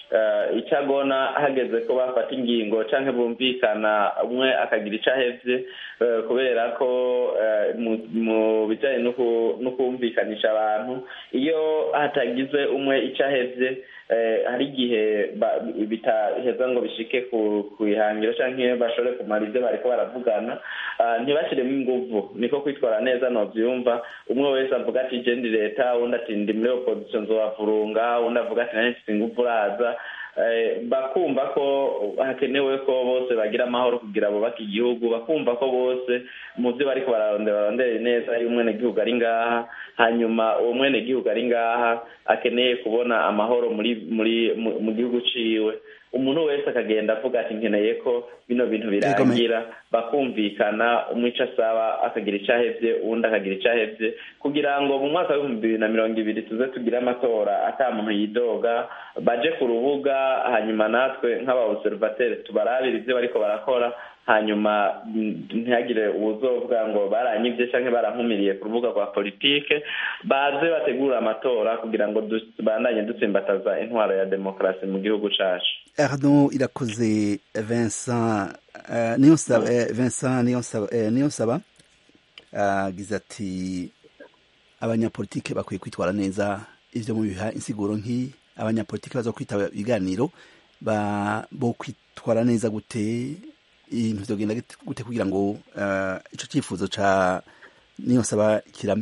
icyo agona hageze ko bafata ingingo cyangwa bumvikana umwe akagira icyo ahebye kubera ko mu bijyanye no kumvikanisha abantu iyo hatagize umwe icyo ahebye hari igihe bitaheza ngo bishike ku ihangiro cyangwa iyo bashobore kumara ibyo bari ko baravugana ntibashyiremo ingufu niko kwitwara neza ntubyumva umwe wese avuga ati gendi leta undi ati ndi muri opozisiyo nzobavurunga undi avuga ati nanjye mfite ingufu uraza bakumva ko hakenewe ko bose bagira amahoro kugira bubake igihugu bakumva ko bose mu byo bari bararondera barondere neza iyo umwenegihugu ari ngaha hanyuma uwo mwenegihugu ari ngaha akeneye kubona amahoro muri muri mu gihugu ciwe umuntu wese akagenda avuga ati nkeneye ko bino bintu birangira bakumvikana umwe icyo asaba akagira icyo ahebye uwundi akagira icyo ahebye kugira ngo mu mwaka w'ibihumbi bibiri na mirongo ibiri tuze tugire amatora ata muntu yidoga baje ku rubuga hanyuma natwe nk'abawuserivateri tubarabire ibyo bariko barakora hanyuma ntihagire uwuzovuga ngo baranyibye cyangwa barankumiriye ku rubuga rwa politike baze bategura amatora kugira ngo tubandanye dutsimbataza intwaro ya demokarasi mu gihugu cyacu arno irakoze vincent niyonsaba vincent niyonsaba agize ati abanyapolitike bakwiye kwitwara neza ibyo mubiha insiguro nk'iyi abanyapolitike baza kwitaba ibiganiro bo kwitwara neza gute ibintu byogenda gute kugira ngo icyo cyifuzo cya niyonsaba kirame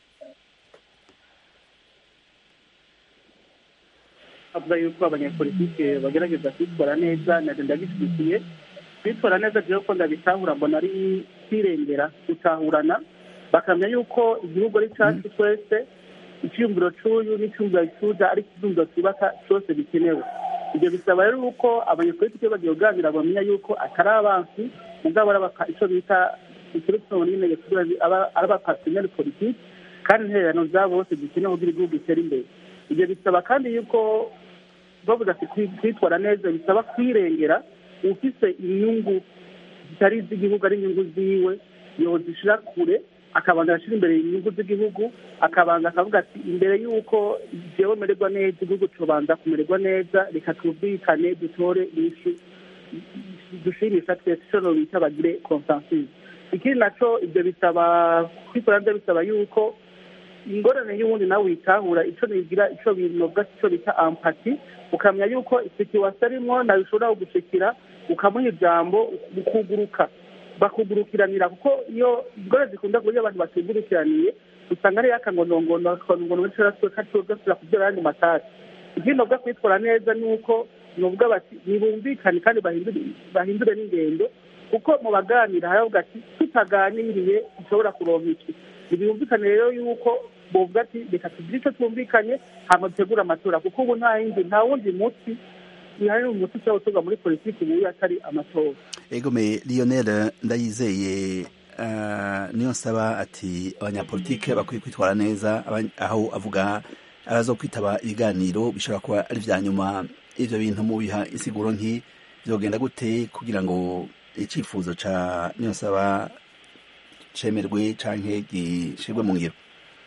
avuga yuko abanyapolitike bagerageza kwitwara neza nabyo ndabishyigikiye kwitwara neza rero ko ndabitahura mbona ari kwirengera gutahurana bakamenya yuko igihugu ari cyacu twese icyiyumviro cy'uyu n'icyumviro cy'uja ari icyumviro twubaka cyose bikenewe ibyo bisaba rero uko abanyapolitike bagiye kuganira bamenya yuko atari abansi mugabo ari icyo bita ikirutsoni n'intege ari abapasineri politiki kandi intererano zabo bose zikenewe kugira igihugu gitere imbere ibyo bisaba kandi yuko bavuga ati kwitwara neza bisaba kwirengera ufise inyungu zitari iz'igihugu ari inyungu ziwe yozishira kure akabanza ashyira imbere inyungu z'igihugu akabanza akavuga ati imbere y'uko jewe mererwa neza igihugu tubanza kumererwa neza reka twumvikane dutore inyishu dushimisha twese icyo bita bagire consensus ikindi naco ibyo bisaba kwikora nabyo bisaba yuko ingorane y'ubundi nawe witahura icyo bigira icyo binobwa icyo bita ampati ukamenya yuko situwasi arimo nawe ushobora kugushikira ukamuha ijambo ukuguruka bakugurukiranira kuko iyo ingorane zikunda kuburyo abantu batugurukiraniye usanga ari yakangonongono akangonongono cyangwa gasubira kubyara ayandi matasi ikindi nobwa kwitwara neza ni uko nubwo bati ntibumvikane kandi bahindure n'ingendo kuko mu baganira haravuga ati tutaganiriye dushobora kuronka iki ntibumvikane rero yuko bovuga ati reka tugire icyo twumvikanye hanyuma dutegure amatora kuko ubu nta yindi nta wundi muti hari umuti ushobora gutorwa muri politiki ubu atari amatora egome lionel ndayizeye niyo nsaba ati abanyapolitike bakwiye kwitwara neza aho avuga abazo kwitaba ibiganiro bishobora kuba ari ibya nyuma ibyo bintu mubiha insiguro nk'i byogenda gute kugira ngo icyifuzo cya niyo nsaba cemerwe canke gishirwe mu ngiro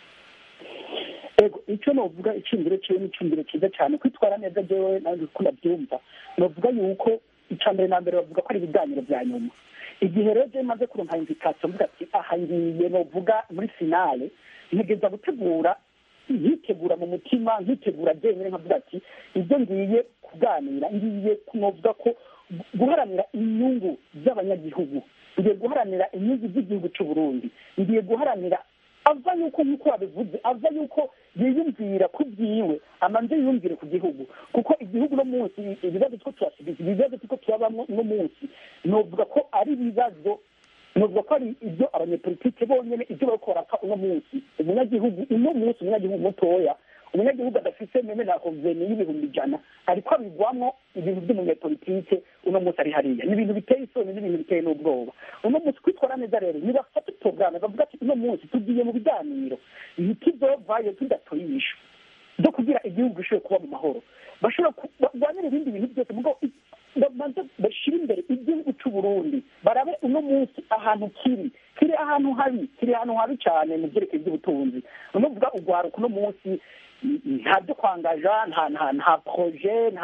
ego icyo novuga icyumviro cyiwe ni icyumviro cyiza cyane kwitwara neza jewe nanjye uko ndabyumva novuga yuko icya mbere na mbere bavuga ko ari ibiganiro bya nyuma igihe rero je maze kuronka invitation mvuga ati aha ngiye novuga muri finale ntegeza gutegura nkitegura mu mutima nkitegura jenyine nkavuga ati ibyo ngiye kuganira ngiye novuga ko guharanira inyungu z'abanyagihugu ngiye guharanira inyungu z'igihugu cy'u Burundi ngiye guharanira ava yuko nk'uko wabivuze ava yuko yiyumvira ku byiwe amanze yiyumvire ku gihugu kuko igihugu no munsi ibibazo two turasubiza ibibazo tuko turabamo no munsi novuga ko ari ibibazo novuga ko ari ibyo abanyepolitike bonyene ibyo bariko barapfa uno munsi umunyagihugu uno munsi umunyagihugu mutoya umunyagihugu adafite meme na hoveni y'ibihumbi ijana ariko abigwamo ibintu by'umunyepolitike uno munsi ari hariya ni ibintu biteye isoni n'ibintu biteye n'ubwoba uno munsi kwitwara neza rero nibafata porogaramu bavuga ati uno munsi tugiye mu biganiro ntituzovayo tudatoye inyishu zo kugira igihugu gishobore kuba mu mahoro bashobora barwanira ibindi bintu byose mugabo babanza bashyira imbere igihugu cy'u Burundi barabe uno munsi ahantu kiri kiri ahantu habi kiri ahantu habi cyane mu byerekeye by'ubutunzi ni ukuvuga urwaruka uno munsi nta byo kwangaja nta nta nta proje nta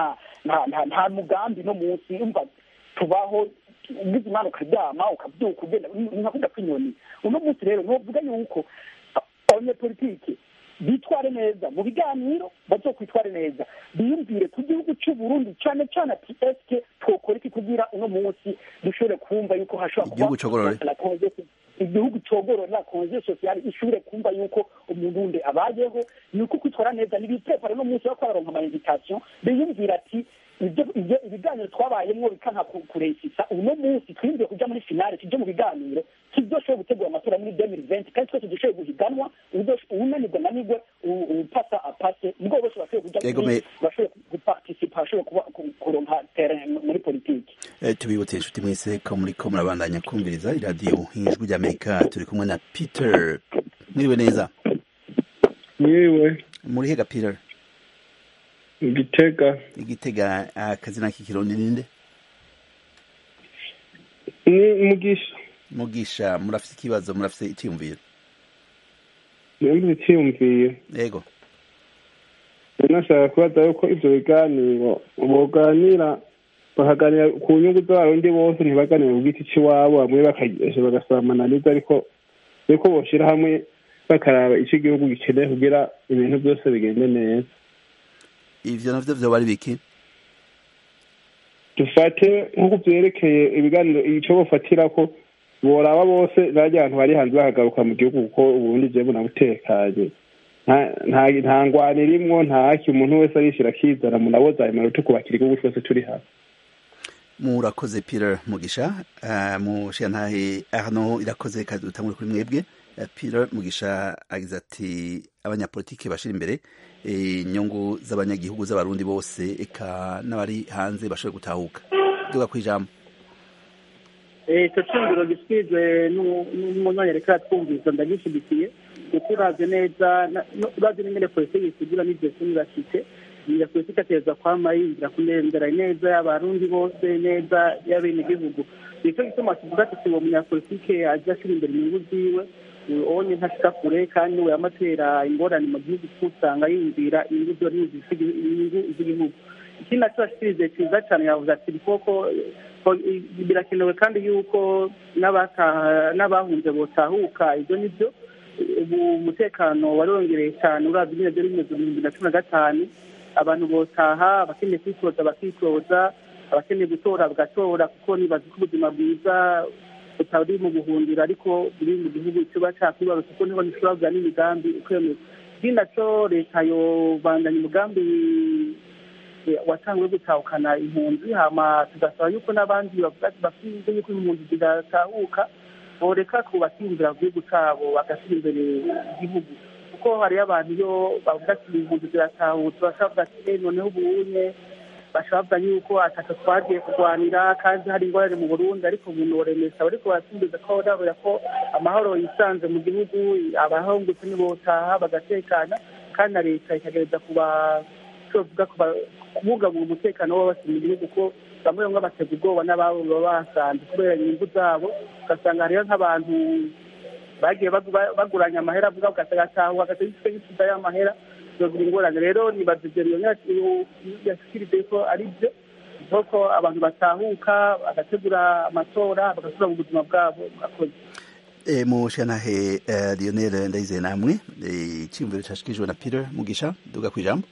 nta nta nta mugambi no munsi umva tubaho ugize imana ukaryama ukabyuka ugenda nka kujya kw'inyoni uno munsi rero ntuvuga yuko abanyepolitike bitware neza mu biganiro bazokwitware neza biyumvire ku gihugu cy'u Burundi cyane cyane ati eske twokora iki kugira uno munsi dushobore kumva yuko hashobora Igihugu cogorore. la congestion- igihugu cogorora la congestion sociale ishobore kumva yuko umuntu wundi abayeho ni uko kwitwara neza ntibipepare no munsi yo kwararonka ama invitation biyumvira ati ibyo ibyo ibiganiro twabayemwo bikanka ku- kuresisa uno munsi twiyumviye kuja muri finale tuje mu biganiro tudoshoboye gutegura amatora muri 2020 kandi twese dushoboye guhiganwa uwudosh- uwunanirwa nanirwe u- upasa apase nibwo bose bashoboye kuja Yego, muri me- bashoboye guparticipa bashoboye kuba- ku- kuronka terrain muri politiki Eh, tubibutse inshuti mwese ko muriko murabandanya kumviriza iradiyo ijwi ry'amerika turi kumwe na peter mwiriwe neza mwiwe muri hega peter igitega igitega akazina k'ikirundi ninde ni mugisha mugisha murafise ikibazo murafise icyiyumviro nimba icyiyumviye yego nashaka kubaza yuko ivyo biganiro boganira bakaganira ku nyungu z'abarundi bose ntibaganire ku giti c'iwabo bamwe bakagesha bagasamananiza ariko ariko boshira hamwe bakaraba ico igihugu gikeneye kugira ibintu byose bigende neza ivyo navyo vyoba ari biki dufate nk'uko vyerekeye ibiganiro ico bofatirako boraba bose barya abantu bari hanze bakagaruka mu gihugu kuko uburundi jewe bunabutekanye nta- nta nta ngwano irimwo nta haki umuntu wese arishira akizana munaboza ayo manota kubakira igihugu twese turi hamwe murakoze peter mugisha uh, mushiyantahe hano irakoze kandi dutangure kuri mwebwe uh, peter mugisha agize ati abanyapolitike bashira imbere inyungu z'abanyagihugu z'abarundi bose eka n'abari hanze bashobore gutahuka duga kwijambo icyo cyumviro gishyizwe n'umunyanyereka twumvise ndagishyigikiye kuko uravye neza na- no- uravye n'ingene politiki isigura n'ivyo sinibashitse iyo politiki ategerezwa kwama yinjira kurengera neza y'abarundi bose neza y'abenegihugu nicyo gituma tuvuga tuti uwo munyapolitike ajya ashira imbere inyungu ziwe onye ntashika kure kandi we yamatera ingorane mu gihugu kuko usanga yumvira inyungu ziwe n'inyungu z'igihugu ikindi naco ashikirize ciza cane yavuze ati koko ko- i- birakenewe kandi yuko n'abataha- n'abahunze botahuka ibyo nibyo ubu umutekano wariyongereye cyane uravye nyine byari bimeze mu bihumbi na cumi na gatanu abantu botaha abakeneye kwitoza bakitoza abakeneye gutora bagatora kuko nibaza ko ubuzima bwiza butari mu buhungiro ariko buri mu gihugu kiba cakwibarutse kuko niho nishobora kugira n'imigambi ukwemeza ikindi naco leta yobandanya umugambi eh, watanguye gutahukana impunzi hama tugasaba yuko n'abandi bavuga ati bafite yuko impunzi zidatahuka boreka kubakiyumvira ku gihugu cabo bagashyira imbere igihugu kuko hariyo abantu iyo bavuga ati impunzi ziratahutse bashobora kuvuga ati "Eh, noneho ubunye bashobora kuvuga yuko atatu twagiye kurwanira kandi hari ingorane mu burundi ariko umuntu woremesa bariko barasimbiza ko barabura ko amahoro yisanze mu gihugu abahungutse nibotaha bagatekana kandi na leta ikagereza kuba tuvuga kubungabunga umutekano w'abasi mu gihugu ko bamwe bamwe batega ubwoba n'ababo baba basanze kubera inyungu zabo ugasanga hariyo nk'abantu bagiye bagu- baguranya amahera avuga ugasanga atahuka agatega igitwe gisiza y'amahera bibagira ingorane rero nibaza ibyo iyo yashikirije ko ari byo kuko abantu batahuka bagategura amatora bagasubira mu buzima bwabo murakoze E, mushiyantahe uh, lionel ndayizeye namwe eh, iciyumviro cashikijwe na peter mugisha duga kwijambo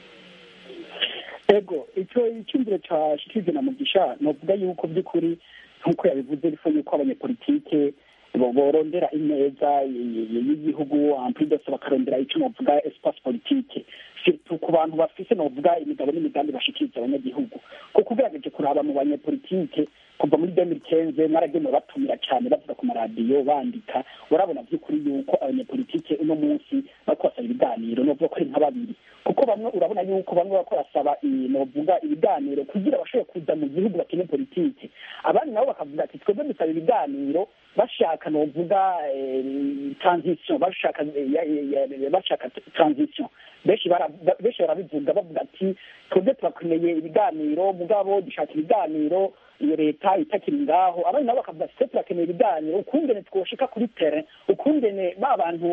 ego icyo icyumviro cyashyikirijwe na mugisha novuga yuko by'ukuri nk'uko yabivuze bifo yuko abanyepolitike bo- borondera ineza y- y- y'igihugu ampidose bakarondera icyo novuga espace politique surtout ku bantu bafise novuga imigabo n'imigambi bashikiriza abanyagihugu kuko ugerageje kuraba mu banyepolitike kuva muri 2015 mwaragenewe batumira cyane bavuga ku maradiyo bandika urabona by'ukuri yuko abanyepolitike uno munsi bariko basaba ibiganiro novuga ko ari nka babiri kuko bamwe urabona yuko bamwe bariko barasaba i- novuga ibiganiro kugira bashobore kuza mu gihugu bakine politike abandi nabo bakavuga ati twebwe dusaba ibiganiro bashaka novuga eh, transition bashaka eh, ya- ya- ya- bashaka transition benshi bara- benshi barabivuga bavuga ati twebwe turakeneye ibiganiro mugabo dushaka ibiganiro iyo leta itakiri ngaho abandi nabo bakavuga ati twe turakeneye ibiganiro ukungene twoshika kuri terrain ukungene ba bantu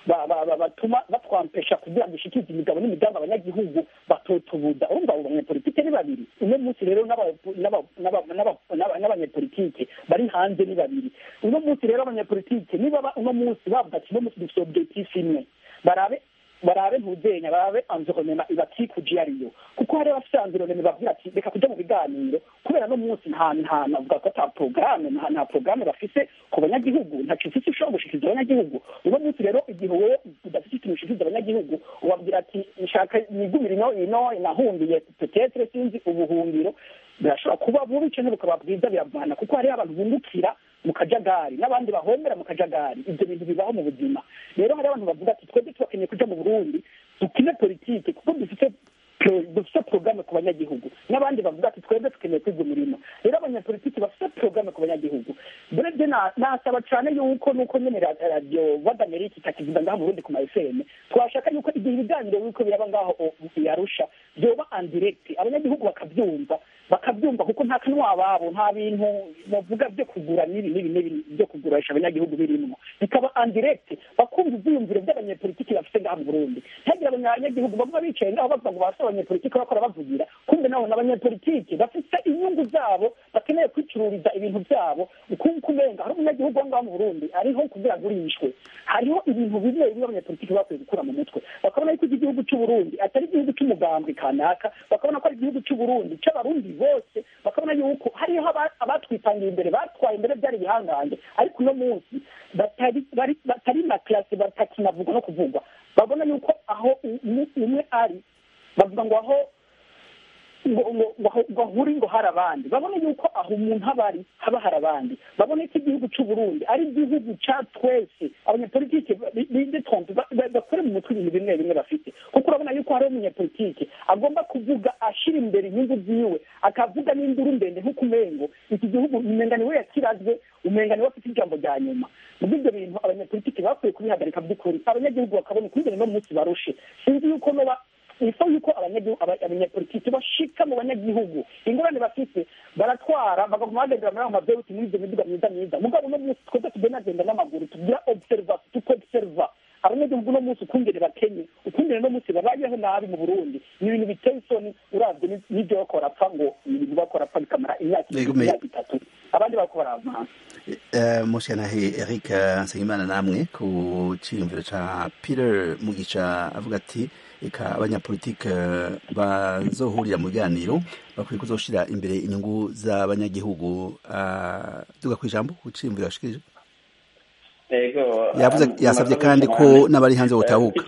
batuma batwampesha kugira ngo ishikirize imigabo n'imigambi abanyagihugu batotobuza urumva abo banyepolitike ni babiri uno munsi rero n'abanyepolitike bari hanze ni babiri uno munsi rero abanyepolitike niba uno munsi bavuga ati uno munsi dufite objectif imwe barabe barabe ntuzenya barabe environnement ibakikuje iyo ariyo kuko hari abafite environnement bavuga ati reka kuja mu biganiro kubera no munsi nta nta navuga ko ata programme nta nta programme bafise ku banyagihugu ntaco ufise ushobora gushikiriza abanyagihugu uno munsi rero igihe wowe udafite ikintu ushikiriza abanyagihugu ubabwira ati nshaka nigumire ino ino nahundiye petetre sinzi ubuhungiro birashobora kuba bubi canke bukaba bwiza biravana kuko hariho abantu bungukira mu kajagari n'abandi bahombera mu kajagari ibyo bintu bibaho mu buzima rero hari abantu bavuga ati twebwe tubakeneye kuja mu burundi dukine politike kuko dufite dufite porogaramu ku banyagihugu n'abandi bavuga ati twebwe dukeneye kwiga umurimo rero abanyapolitiki bafite porogaramu ku banyagihugu burebye nasaba cyane yuko nuko nyene radiyo wadamerika itakivuga ngaho burundi ku ma fm twashaka yuko igihe ibiganiro biriko biraba ngaho yarusha vyoba andirekti abanyagihugu bakavyumva bakabyumva kuko nta kanwa babo nta bintu bavuga byo kugura n'ibi n'ibi n'ibi byo kugurisha abanyagihugu birimwo bikaba andirekti bakumva ivyiyumviro by'abanyepolitiki bafite ngaha mu burundi ntagira abanyagihugu bavuga bicaye ngaho bavuga ngo bafite abanyepolitiki bakora bavugira kumbe nabo n'abanyepolitiki bafite inyungu zabo bakeneye kwicururiza ibintu byabo kuko umenga hari umunyagihugu wo ngaho mu burundi ariho kugira agurishwe hariho ibintu bimwe bimwe abanyepolitiki bakwiye gukura mu mutwe bakabona yuko iki gihugu c'uburundi atari igihugu c'umugambwe kanaka bakabona ko ari igihugu c'uburundi c'abarundi bose bakabona yuko hariho abatwitangiye imbere batwaye imbere byari ibihangange ariko uno munsi batari na classe batakinavuga no kuvugwa babona yuko aho umwe ari bavuga ngo aho ngo ahuri ngo hari abandi babona yuko aho umuntu aba ari haba hari abandi babona ko igihugu c'uburundi ari igihugu ca twese abanyepolitike bidetonze bakore mu mutwe ibintu bimwe bimwe bafite kuko urabona yuko hariho umunyepolitike agomba kuvuga ashira imbere inyungu ziwe akavuga n'induru ndende nk'uko umengo iki gihugu umenga niwe yakirazwe umenga niwe afite ijambo rya nyuma muri ibyo bintu abanyepolitike bakwiye kubihagarika by'ukuri abanyagihugu bakabona ukungene no munsi barushe sinzi yuko noba ifa yuko abanyapolitiki bashika mu banyagihugu ingorane bafite baratwara bagaguma bagendera muri ayo mavewuti muri ibyo miduga myiza myiza mugabo uno munsi twebwe tugenagenda n'amaguru tugira observation tukoobserva abanyagihugu uno munsi ukungene bakenye ukungene no munsi babayeho nabi mu burundi ni ibintu biteye isoni uravye n'ivyo bako barapfa ngo ni ibintu bako barapfa bikamara imyaka imyaka itatu abandi bako baravana mushanahe eric nsengimana namwe ku ciyumviro ca peter mugisha avuga ati eka abanyapolitike bazohurira mu biganiro bakwiye kuzoshira imbere inyungu z'abanyagihugu duga kw'ijambo ku ciyumviro yashikirije yavuze yasabye kandi ko n'abari hanze botahuka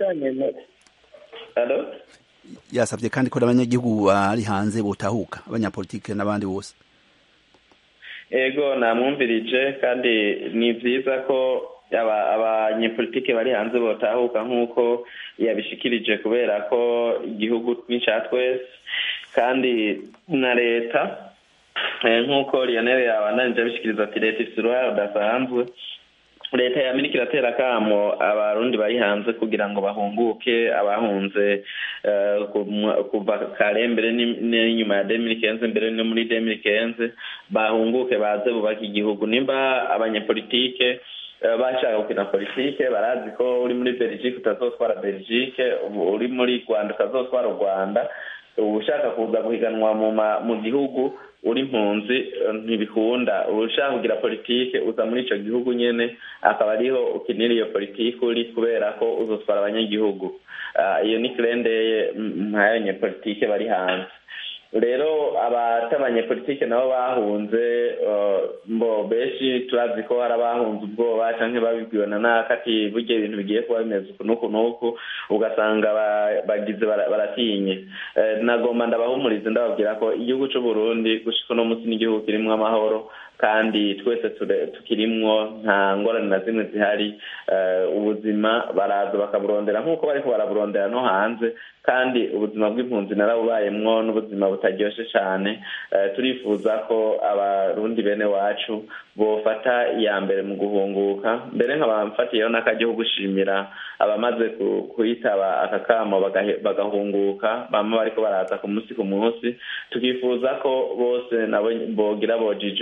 yasabye kandi ko n'abanyagihugu bari hanze botahuka abanyapolitike n'abandi bose ego namwumvirije kandi ni byiza ko abanyepolitike bari hanze botahuka nk'uko yabishikirije kubera ko igihugu ni cya twese kandi na leta nk'uko lionel yabandanije abishikiriza ati leta ifite uruhare rudasanzwe leta ya amerika iratera akamo abarundi bari hanze kugira ngo bahunguke abahunze kuva kare mbere n'inyuma ya demiri kenze mbere no muri demiri kenze bahunguke baze bubake igihugu nimba abanyepolitike bashaka gukina politike barazi ko uri muri belgique utazotwara belgique uri muri rwanda utazotwara u rwanda ushaka kuza guhiganwa mu gihugu uri impunzi ntibikunda ushaka kugira politike uza muri icyo gihugu nyine akaba ariho ukinira iyo politike uri kubera ko uzotwara abanyagihugu iyo ni kirendeye nk'abanyepolitike bari hanze rero abanyepolitike nabo bahunze mbo benshi turazi ko hari abahunze ubwoba cyangwa babibwiwe na nakati burya ibintu bigiye kuba bimeze uku n'uku n'uku ugasanga bagize baratinye nagomba ndabahumurize ndababwira ko igihugu cy'u Burundi gushika uno munsi n'igihugu kirimo amahoro kandi twese tukirimwo nta ngorane na zimwe zihari ubuzima baraza bakaburondera nk'uko bariko baraburondera no hanze kandi ubuzima bw'impunzi narabubayemwo n'ubuzima butaryoshye cyane turifuza ko abarundi bene wacu bofata iya mbere mu guhunguka mbere nkabamfatiyeho n'akajya gushimira abamaze kuyitaba aka kamo bagahunguka bama bariko baraza ku munsi ku munsi tukifuza ko bose nabo bogira bojijuka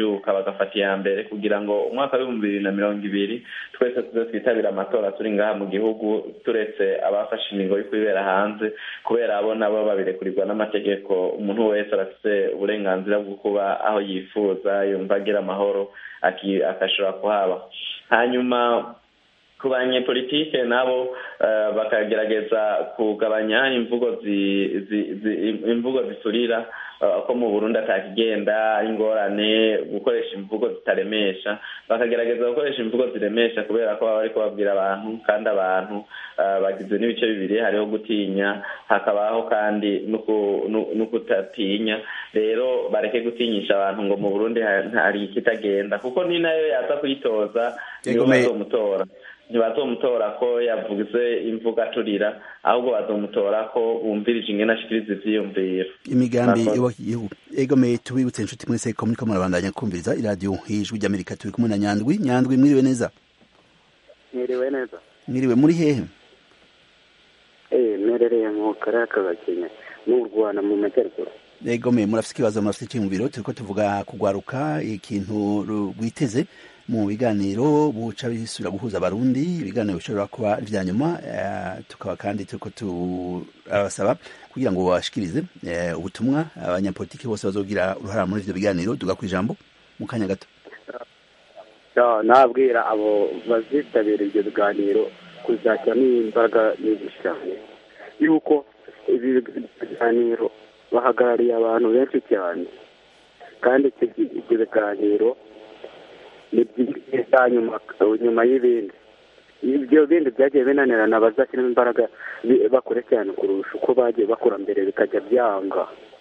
bagafata iya mbere kugira ngo umwaka w'ibihumbi bibiri na mirongo ibiri twese tuze twitabira amatora turi ngaha mu gihugu turetse abafashe ingingo yo kwibera hanze kubera abo nabo babirekurirwa n'amategeko umuntu wese arafite uburenganzira bwo kuba aho yifuza yumva agira amahoro agashobora kuhaba hanyuma ku banyepolitike nabo bakagerageza kugabanya imvugo imvugo ziturira ko mu burundi atakigenda ingorane gukoresha imvugo zitaremesha bakagerageza gukoresha imvugo ziremesha kubera ko baba bari kubabwira abantu kandi abantu bagizwe n'ibice bibiri hariho gutinya hakabaho kandi no kutatinya rero bareke gutinyisha abantu ngo mu burundi hari ikitagenda kuko ni nayo yaza kuyitoza nibo bazomutora ntibazomutora ko yavuze imvuga aturira ahubwo bazomutora ko bumvirije ingene ashikiriza ivyiyumviro imigambi y'igihugu egomeye tubibutse inshuti mwese ko muriko murabandanya kumviriza iradiyo ijwi ry'amerika turi kumwe na nyandwi nyandwi mwiriwe neza mwiriwe neza mwiriwe muri hehe eh mwerereye mu karere ka Gakenke mu Rwanda mu majyaruguru egomeye murafite ikibazo murafite icyumviro turiko tuvuga kugwaruka ikintu rwiteze mu biganiro buca bisubira guhuza abarundi ibiganiro bishobora kuba vya nyuma tukaba kandi turiko turabasaba kugira ngo bashikirize ubutumwa abanyapolitiki bose bazogira uruhara muri ivyo biganiro tuga kwijambo mu kanya gato nabwira abo bazitabira ivyo biganiro kuzashyiramo imbaraga nyinshi cyane yuko ibi biganiro bahagarariye abantu benshi cyane kandi ibyo biganiro ni byiza nyuma nyuma y'ibindi ibyo bindi byagiye binanirana bazashyiramo imbaraga bakore cyane kurusha uko bagiye bakora mbere bikajya byanga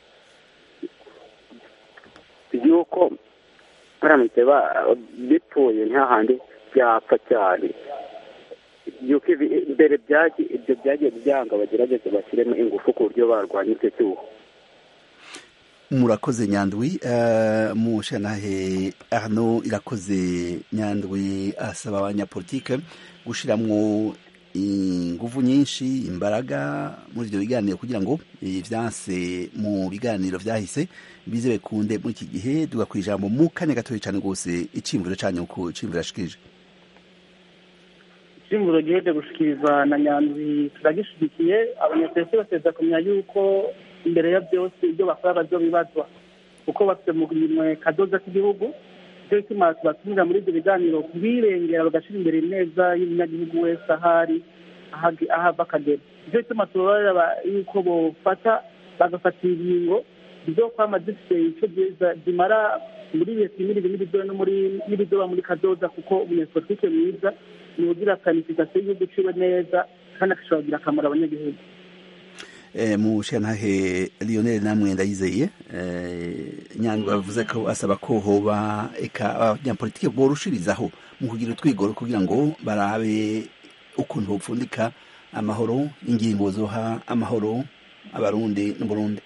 yuko baramutse bipfuye ntihahandi byapfa cyane yuko mbere ibyo byagiye byanga bagerageze bashyiremo ingufu ku buryo barwanya icyo cyuho murakoze nyandwi mushanahe arno irakoze nyandwi asaba abanyapolitike gushiramwo inguvu nyinshi imbaraga muri ibyo biganiro kugira ngo ivyanse mu biganiro vyahise bize bekunde muri iki gihe duga kwijambo mu kanya gatoya cane rwose icimviro canyu ku cimviro yashikirije icimviro giheje gushikirizwa na nyandwi turagishigikiye abanyapolitike bateza kumenya yuko imbere ya byose ibyo bakora bazobibazwa kuko bafite mu minwe kadoza k'igihugu nicyo gituma tubatumira muri ibyo biganiro kubirengera bagashyira imbere neza y'umunyagihugu wese ahari aho ava akagera nicyo gituma tubabarira yuko bofata bagafatira ingingo zo kwama zifite icyo zimara muri leta n'ibibi n'ibizoba muri kadoza kuko umunyapolitike mwiza ni ugira planifikasiyo y'igihugu ciwe neza kandi agashobora kugira akamaro abanyagihugu mushantahe lionel namwe ndayizeye nyandwi bavuze ko asaba ko hoba eka abanyapolitike borushirizaho mu kugira utwigoro kugira ngo barabe ukuntu bopfundika amahoro ingingo zoha amahoro abarundi n'uburundi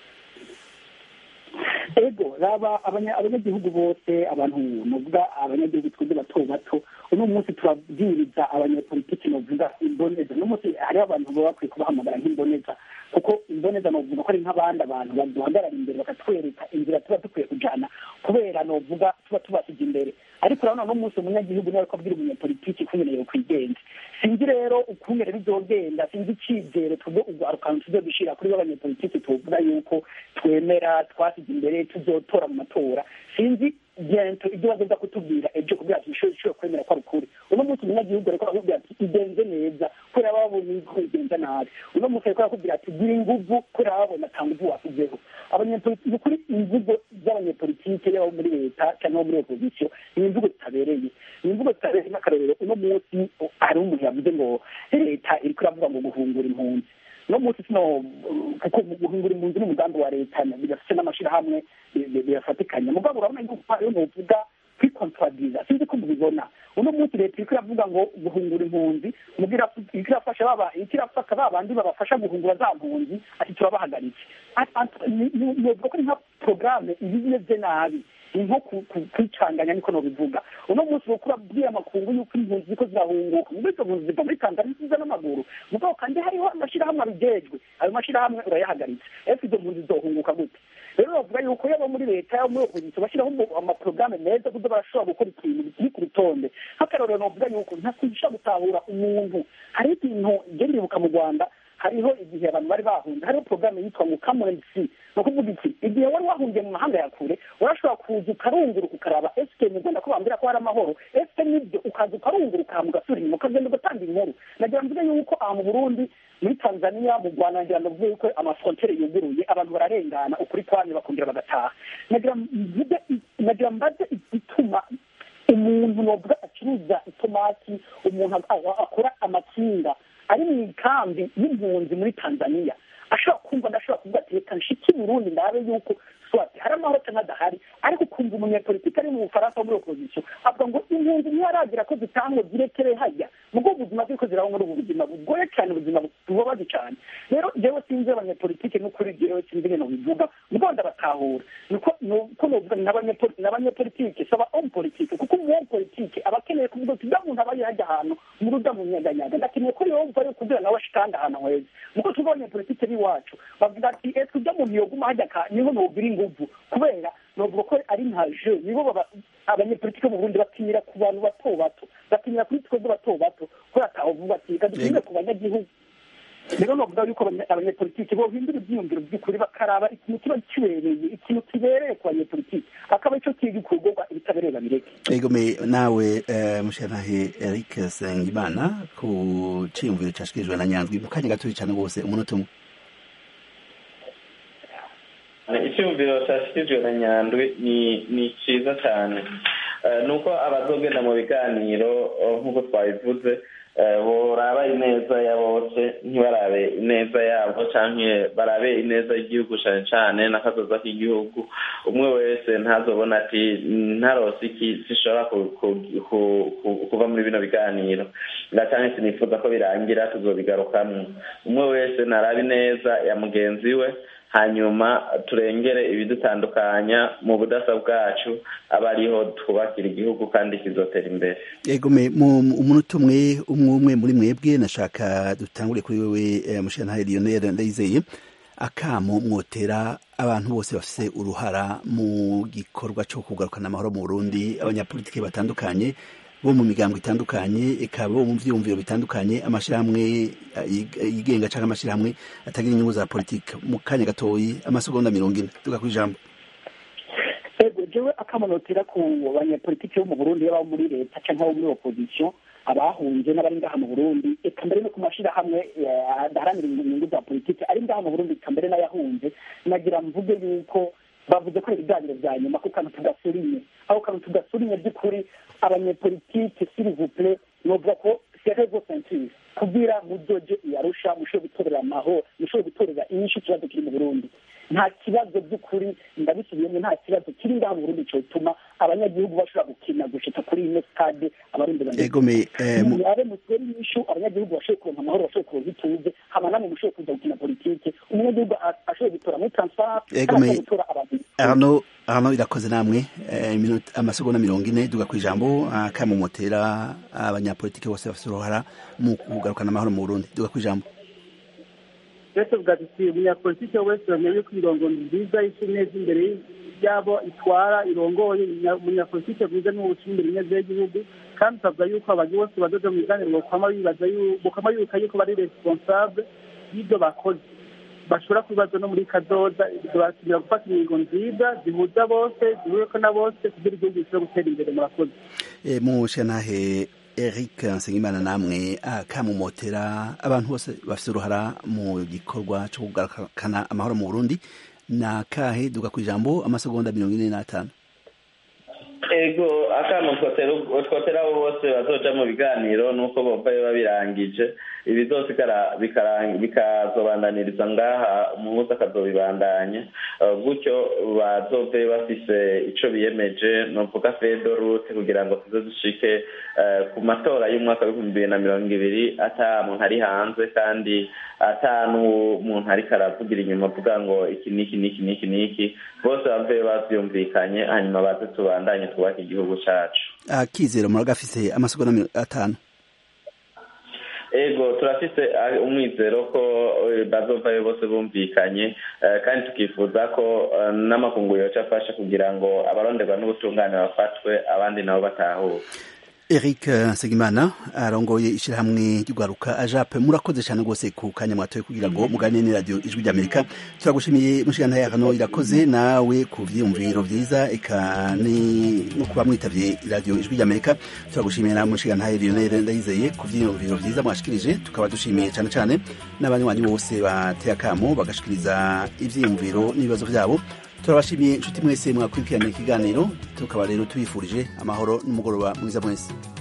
ego raba abanyagihugu bose abantu novuga abanyagihugu twebwe bato bato uno munsi turabwiriza abanyapolitiki novuga imboneza uno munsi hariho abantu baba bakwiye kubahamagara nk'imboneza kuko imboneza novuga ko ari nk'abandi abantu baduhagarara imbere bakatwereka inzira tuba dukwiye kujana kubera novuga tuba tubasiga imbere ariko urabona uno munsi umunyagihugu niwe ariko abwira umunyapolitiki ukungene yokwigenza sinzi rero ukungene bizogenda sinzi icizere twebwe urwarukantu tuzodushira kuri b'abanyapolitiki tuvuga yuko twemera twasize imbere tuzotora mu matora sinzi gento ibyo bazoza kutubwira ejo kugira ati ishobora kwemera ko ari ukuri uno munsi umunyagihugu ariko arakubwira ati igenze neza kubera babonye ko igenza nabi uno munsi ariko arakubwira ati gira inguvu kubera babonye ata nguvu wasizeho abanyapolitiki ukuri imvugo z'abanyapolitike yaba muri leta cyangwa muri opozisiyo ni imvugo zitabereye ni imvugo zitabereye nk'akarorero uno munsi hariho umuntu yavuze ngo leta iriko iravuga ngo guhungura impunzi no munsi sino kuko guhingura impunzi n'umugambi wa leta bigafite n'amashirahamwe biyafatikanya mugabo urabona yuko hariyo novuga kwikontradira sinzi ko mubibona uno munsi leta iriko iravuga ngo guhungura impunzi iriko irafasha baba iriko irafata ba bandi babafasha guhungura za mpunzi ati turabahagaritse novuga ko ari nka porogaramu iba imeze nabi ni nko kwicanganya niko nobivuga uno munsi wokura bwira amakungu yuko impunzi ziko zirahunguka muri izo mpunzi ziva muri tanzania ziza n'amaguru mugabo kandi hariho amashyirahamwe abijejwe ayo mashyirahamwe urayahagaritse ese izo mpunzi zizohunguka gute rero bavuga yuko yaba muri leta yaba muri opozisiyo bashyiraho amaporogaramu meza kuko barashobora gukora ikintu bikiri ku rutonde nk'akarorero novuga yuko ntakwishobora gutahura umuntu hari ikintu igenda iribuka mu rwanda hariho igihe abantu bari bahunze hariho porogaramu yitwa ngo kamurensi ni ukuvuga iki igihe wari wahungiye mu mahanga ya kure urashobora kuza ukarunguruka ukaraba esike mu rwanda ko bambwira ko hari amahoro esike nibyo ukaza ukarunguruka hama ugasubira inyuma ukagenda ugatanga inkuru nagira mvuge yuko aha mu burundi muri tanzania mu rwanda nagira ngo mvuge yuko amafrontere yuguruye abantu bararengana ukuri kwanya bakongera bagataha nagira mvuge nagira mbaze igituma umuntu novuga acuruza itomati umuntu akora amakinga ari mu ikambi y'impunzi muri tanzania ashobora kumva ndashobora kuvuga ati reka nshike burundi ndabe yuko swati hari amahoro cyangwa adahari ariko ukumva umunyapolitiki ari mu bufaransa muri opozisiyo avuga ngo impunzi ntiyaragira ko zitangwa zirekere hajya mubwo ubuzima bw'uko ziraho muri ubu buzima bugoye cyane ubuzima bubabaje cyane rero jewe sinzi abanyapolitiki n'ukuri jewe sinzi ibintu bivuga mubwo ndabatahura nuko nuko novuga n'abanyapolitiki saba homme politike kuko umu homme politike aba akeneye kuvuga ati da muntu aba yajya ahantu muri uda mu nyaganyaga ndakeneye ko yumva yo kugira nawe ashikanda ahantu heza muko tuvuga abanyapolitike b'iwacu bavuga ati ese ujya muntu yoguma hajya ka niho nogira inguvu kubera novuga ko ari nka je nibo abanyepolitike mu burundi batinyira ku bantu bato bato batinyira kuri twebwe bato bato kubera atavuga ati reka dutinire ku banyagihugu rero novuga yuko abanyepolitiki bohindura ibyiyumviro by'ukuri bakaraba ikintu kiba kibereye ikintu kibereye ku banyepolitiki akaba icyo kiga ikorwa ibitabereye babireke egome nawe mushanahe eric sengimana ku ciyumviro cashikirijwe na nyanzwi mu kanya gatoya cyane rwose umunota umwe icyumviro cyashyikirijwe na nyandwi ni ni cyiza cyane ni uko abazogenda mu biganiro nk'uko twabivuze boraba ineza ya bose ntibarabe ineza yabo cyangwa barabe ineza y'igihugu cyane cyane n'akazoza k'igihugu umwe wese ntazobona ati ntarose iki zishobora kuva muri bino biganiro cyangwa sinifuza ko birangira tuzobigarukamo umwe wese narabe ineza ya mugenzi we hanyuma turengere ibidutandukanya mu budasa bwacu aba ariho twubakira igihugu kandi kizotera imbere yego mu umunota umwe umwe umwe muri mwebwe nashaka dutangure kuri wewe mushyantahe lionel ndayizeye akamo mwotera abantu bose bafite uruhara mu gikorwa cyo kugarukana amahoro mu burundi abanyapolitiki batandukanye bo mu migambo itandukanye eka bo mu vyiyumviro bitandukanye amashirahamwe yigenga canke amashirahamwe atagira inyungu za politike mu kanya gatoyi amasegonda mirongo ine tuga kwijambo ego jewe akamanotera ku banyapolitiki bo mu burundi yaba muri leta canke abo muri opposition abahunze n'abari ngaha mu burundi eka mbere no ku mashirahamwe adaharanira inyungu za politike ari ngaha mu burundi eka mbere n'ayahunze nagira mvuge yuko bavuze ko ari ibiganiro bya nyuma ko kantu tudasurinye aho kantu tudasurinye by'ukuri abanyepolitike sirivuple novuga ko serevo sentire kugira muzoje iyarusha mushobore gutorera amahoro mushobore gutorera inyishu ikibazo kiri mu burundi nta kibazo by'ukuri ndabisubiyemo nta kibazo kiri ngaha mu burundi cyotuma abanyagihugu bashobora gukina gushika kuri ino stade abarundi banabe mutere inyishu abanyagihugu bashobore kuronka amahoro bashobore kuronka ituze hama namwe mushobore kuza gukina politike umunyagihugu ashobore gutora muri transparent kandi gutora abantu arno arno irakoze namwe amasegonda mirongo ine duga ku ijambo kamumotera abanyapolitike bose bafite uruhara mu kugarukana amahoro mu burundi duga ku ijambo twese tuvuga tuti umunyapolitike wese bamenye yuko imirongo nziza isi neza imbere yabo itwara irongoye umunyapolitike mwiza ni uwuca imbere ineza y'igihugu kandi tukavuga yuko abantu bose badoda mu biganiro bokama bibaza bokama yuka yuko bari responsable y'ibyo bakoze bashobora kubibaza no muri kadoda bakenera gufata ingingo nziza zihuza bose zihureko na bose kugira igihugu gishobora gutera imbere murakoze mushanahe eric nsengimana namwe akamumotera abantu bose bafite uruhara mu gikorwa cyo kugarukana amahoro mu burundi ni akahe duga ku ijambo amasegonda mirongo ine n'atanu ego akamo twotera abo bose bazoja mu biganiro nuko bova biba birangije ibi byose bikazobandaniriza ngaha umuhuza akazobibandanya gutyo bazove bafise ico biyemeje novuga fedorute kugira ngo tuze dushike ku matora y'umwaka w'ibihumbi bibiri na mirongo ibiri ata muntu ari hanze kandi ata n'umuntu ariko aravugira inyuma avuga ngo iki niki niki niki niki bose bave bavyumvikanye hanyuma baze tubandanye twubake igihugu cacu akizero muragafise amasegonda atanu ego turafise umwizero ko bazovayo bose bumvikanye kandi tukifuza ko n'amakungu yoca afasha kugira ngo abaronderwa n'ubutungane bafatwe abandi nabo batahuke Eric Segimana arongoye ishirahamwe ry'ugwaruka ajape murakoze cyane rwose ku kanya mwatoye kugira ngo muganire ni radio ijwi ry'Amerika turagushimiye mushikana yakano irakoze nawe ku vyumviro vyiza eka ni no kuba mwitavye radio ijwi ry'Amerika turagushimiye na mushikana Lionel Ndayizeye ku vyumviro vyiza mwashikirije tukaba dushimiye cyane cyane n'abanywanyi bose bateye akamo bagashikiriza ivyiyumviro n'ibibazo vyabo turabashimiye inshuti mwese mwakurikirana ikiganiro tukaba rero tubifurije amahoro n'umugoroba mwiza mwese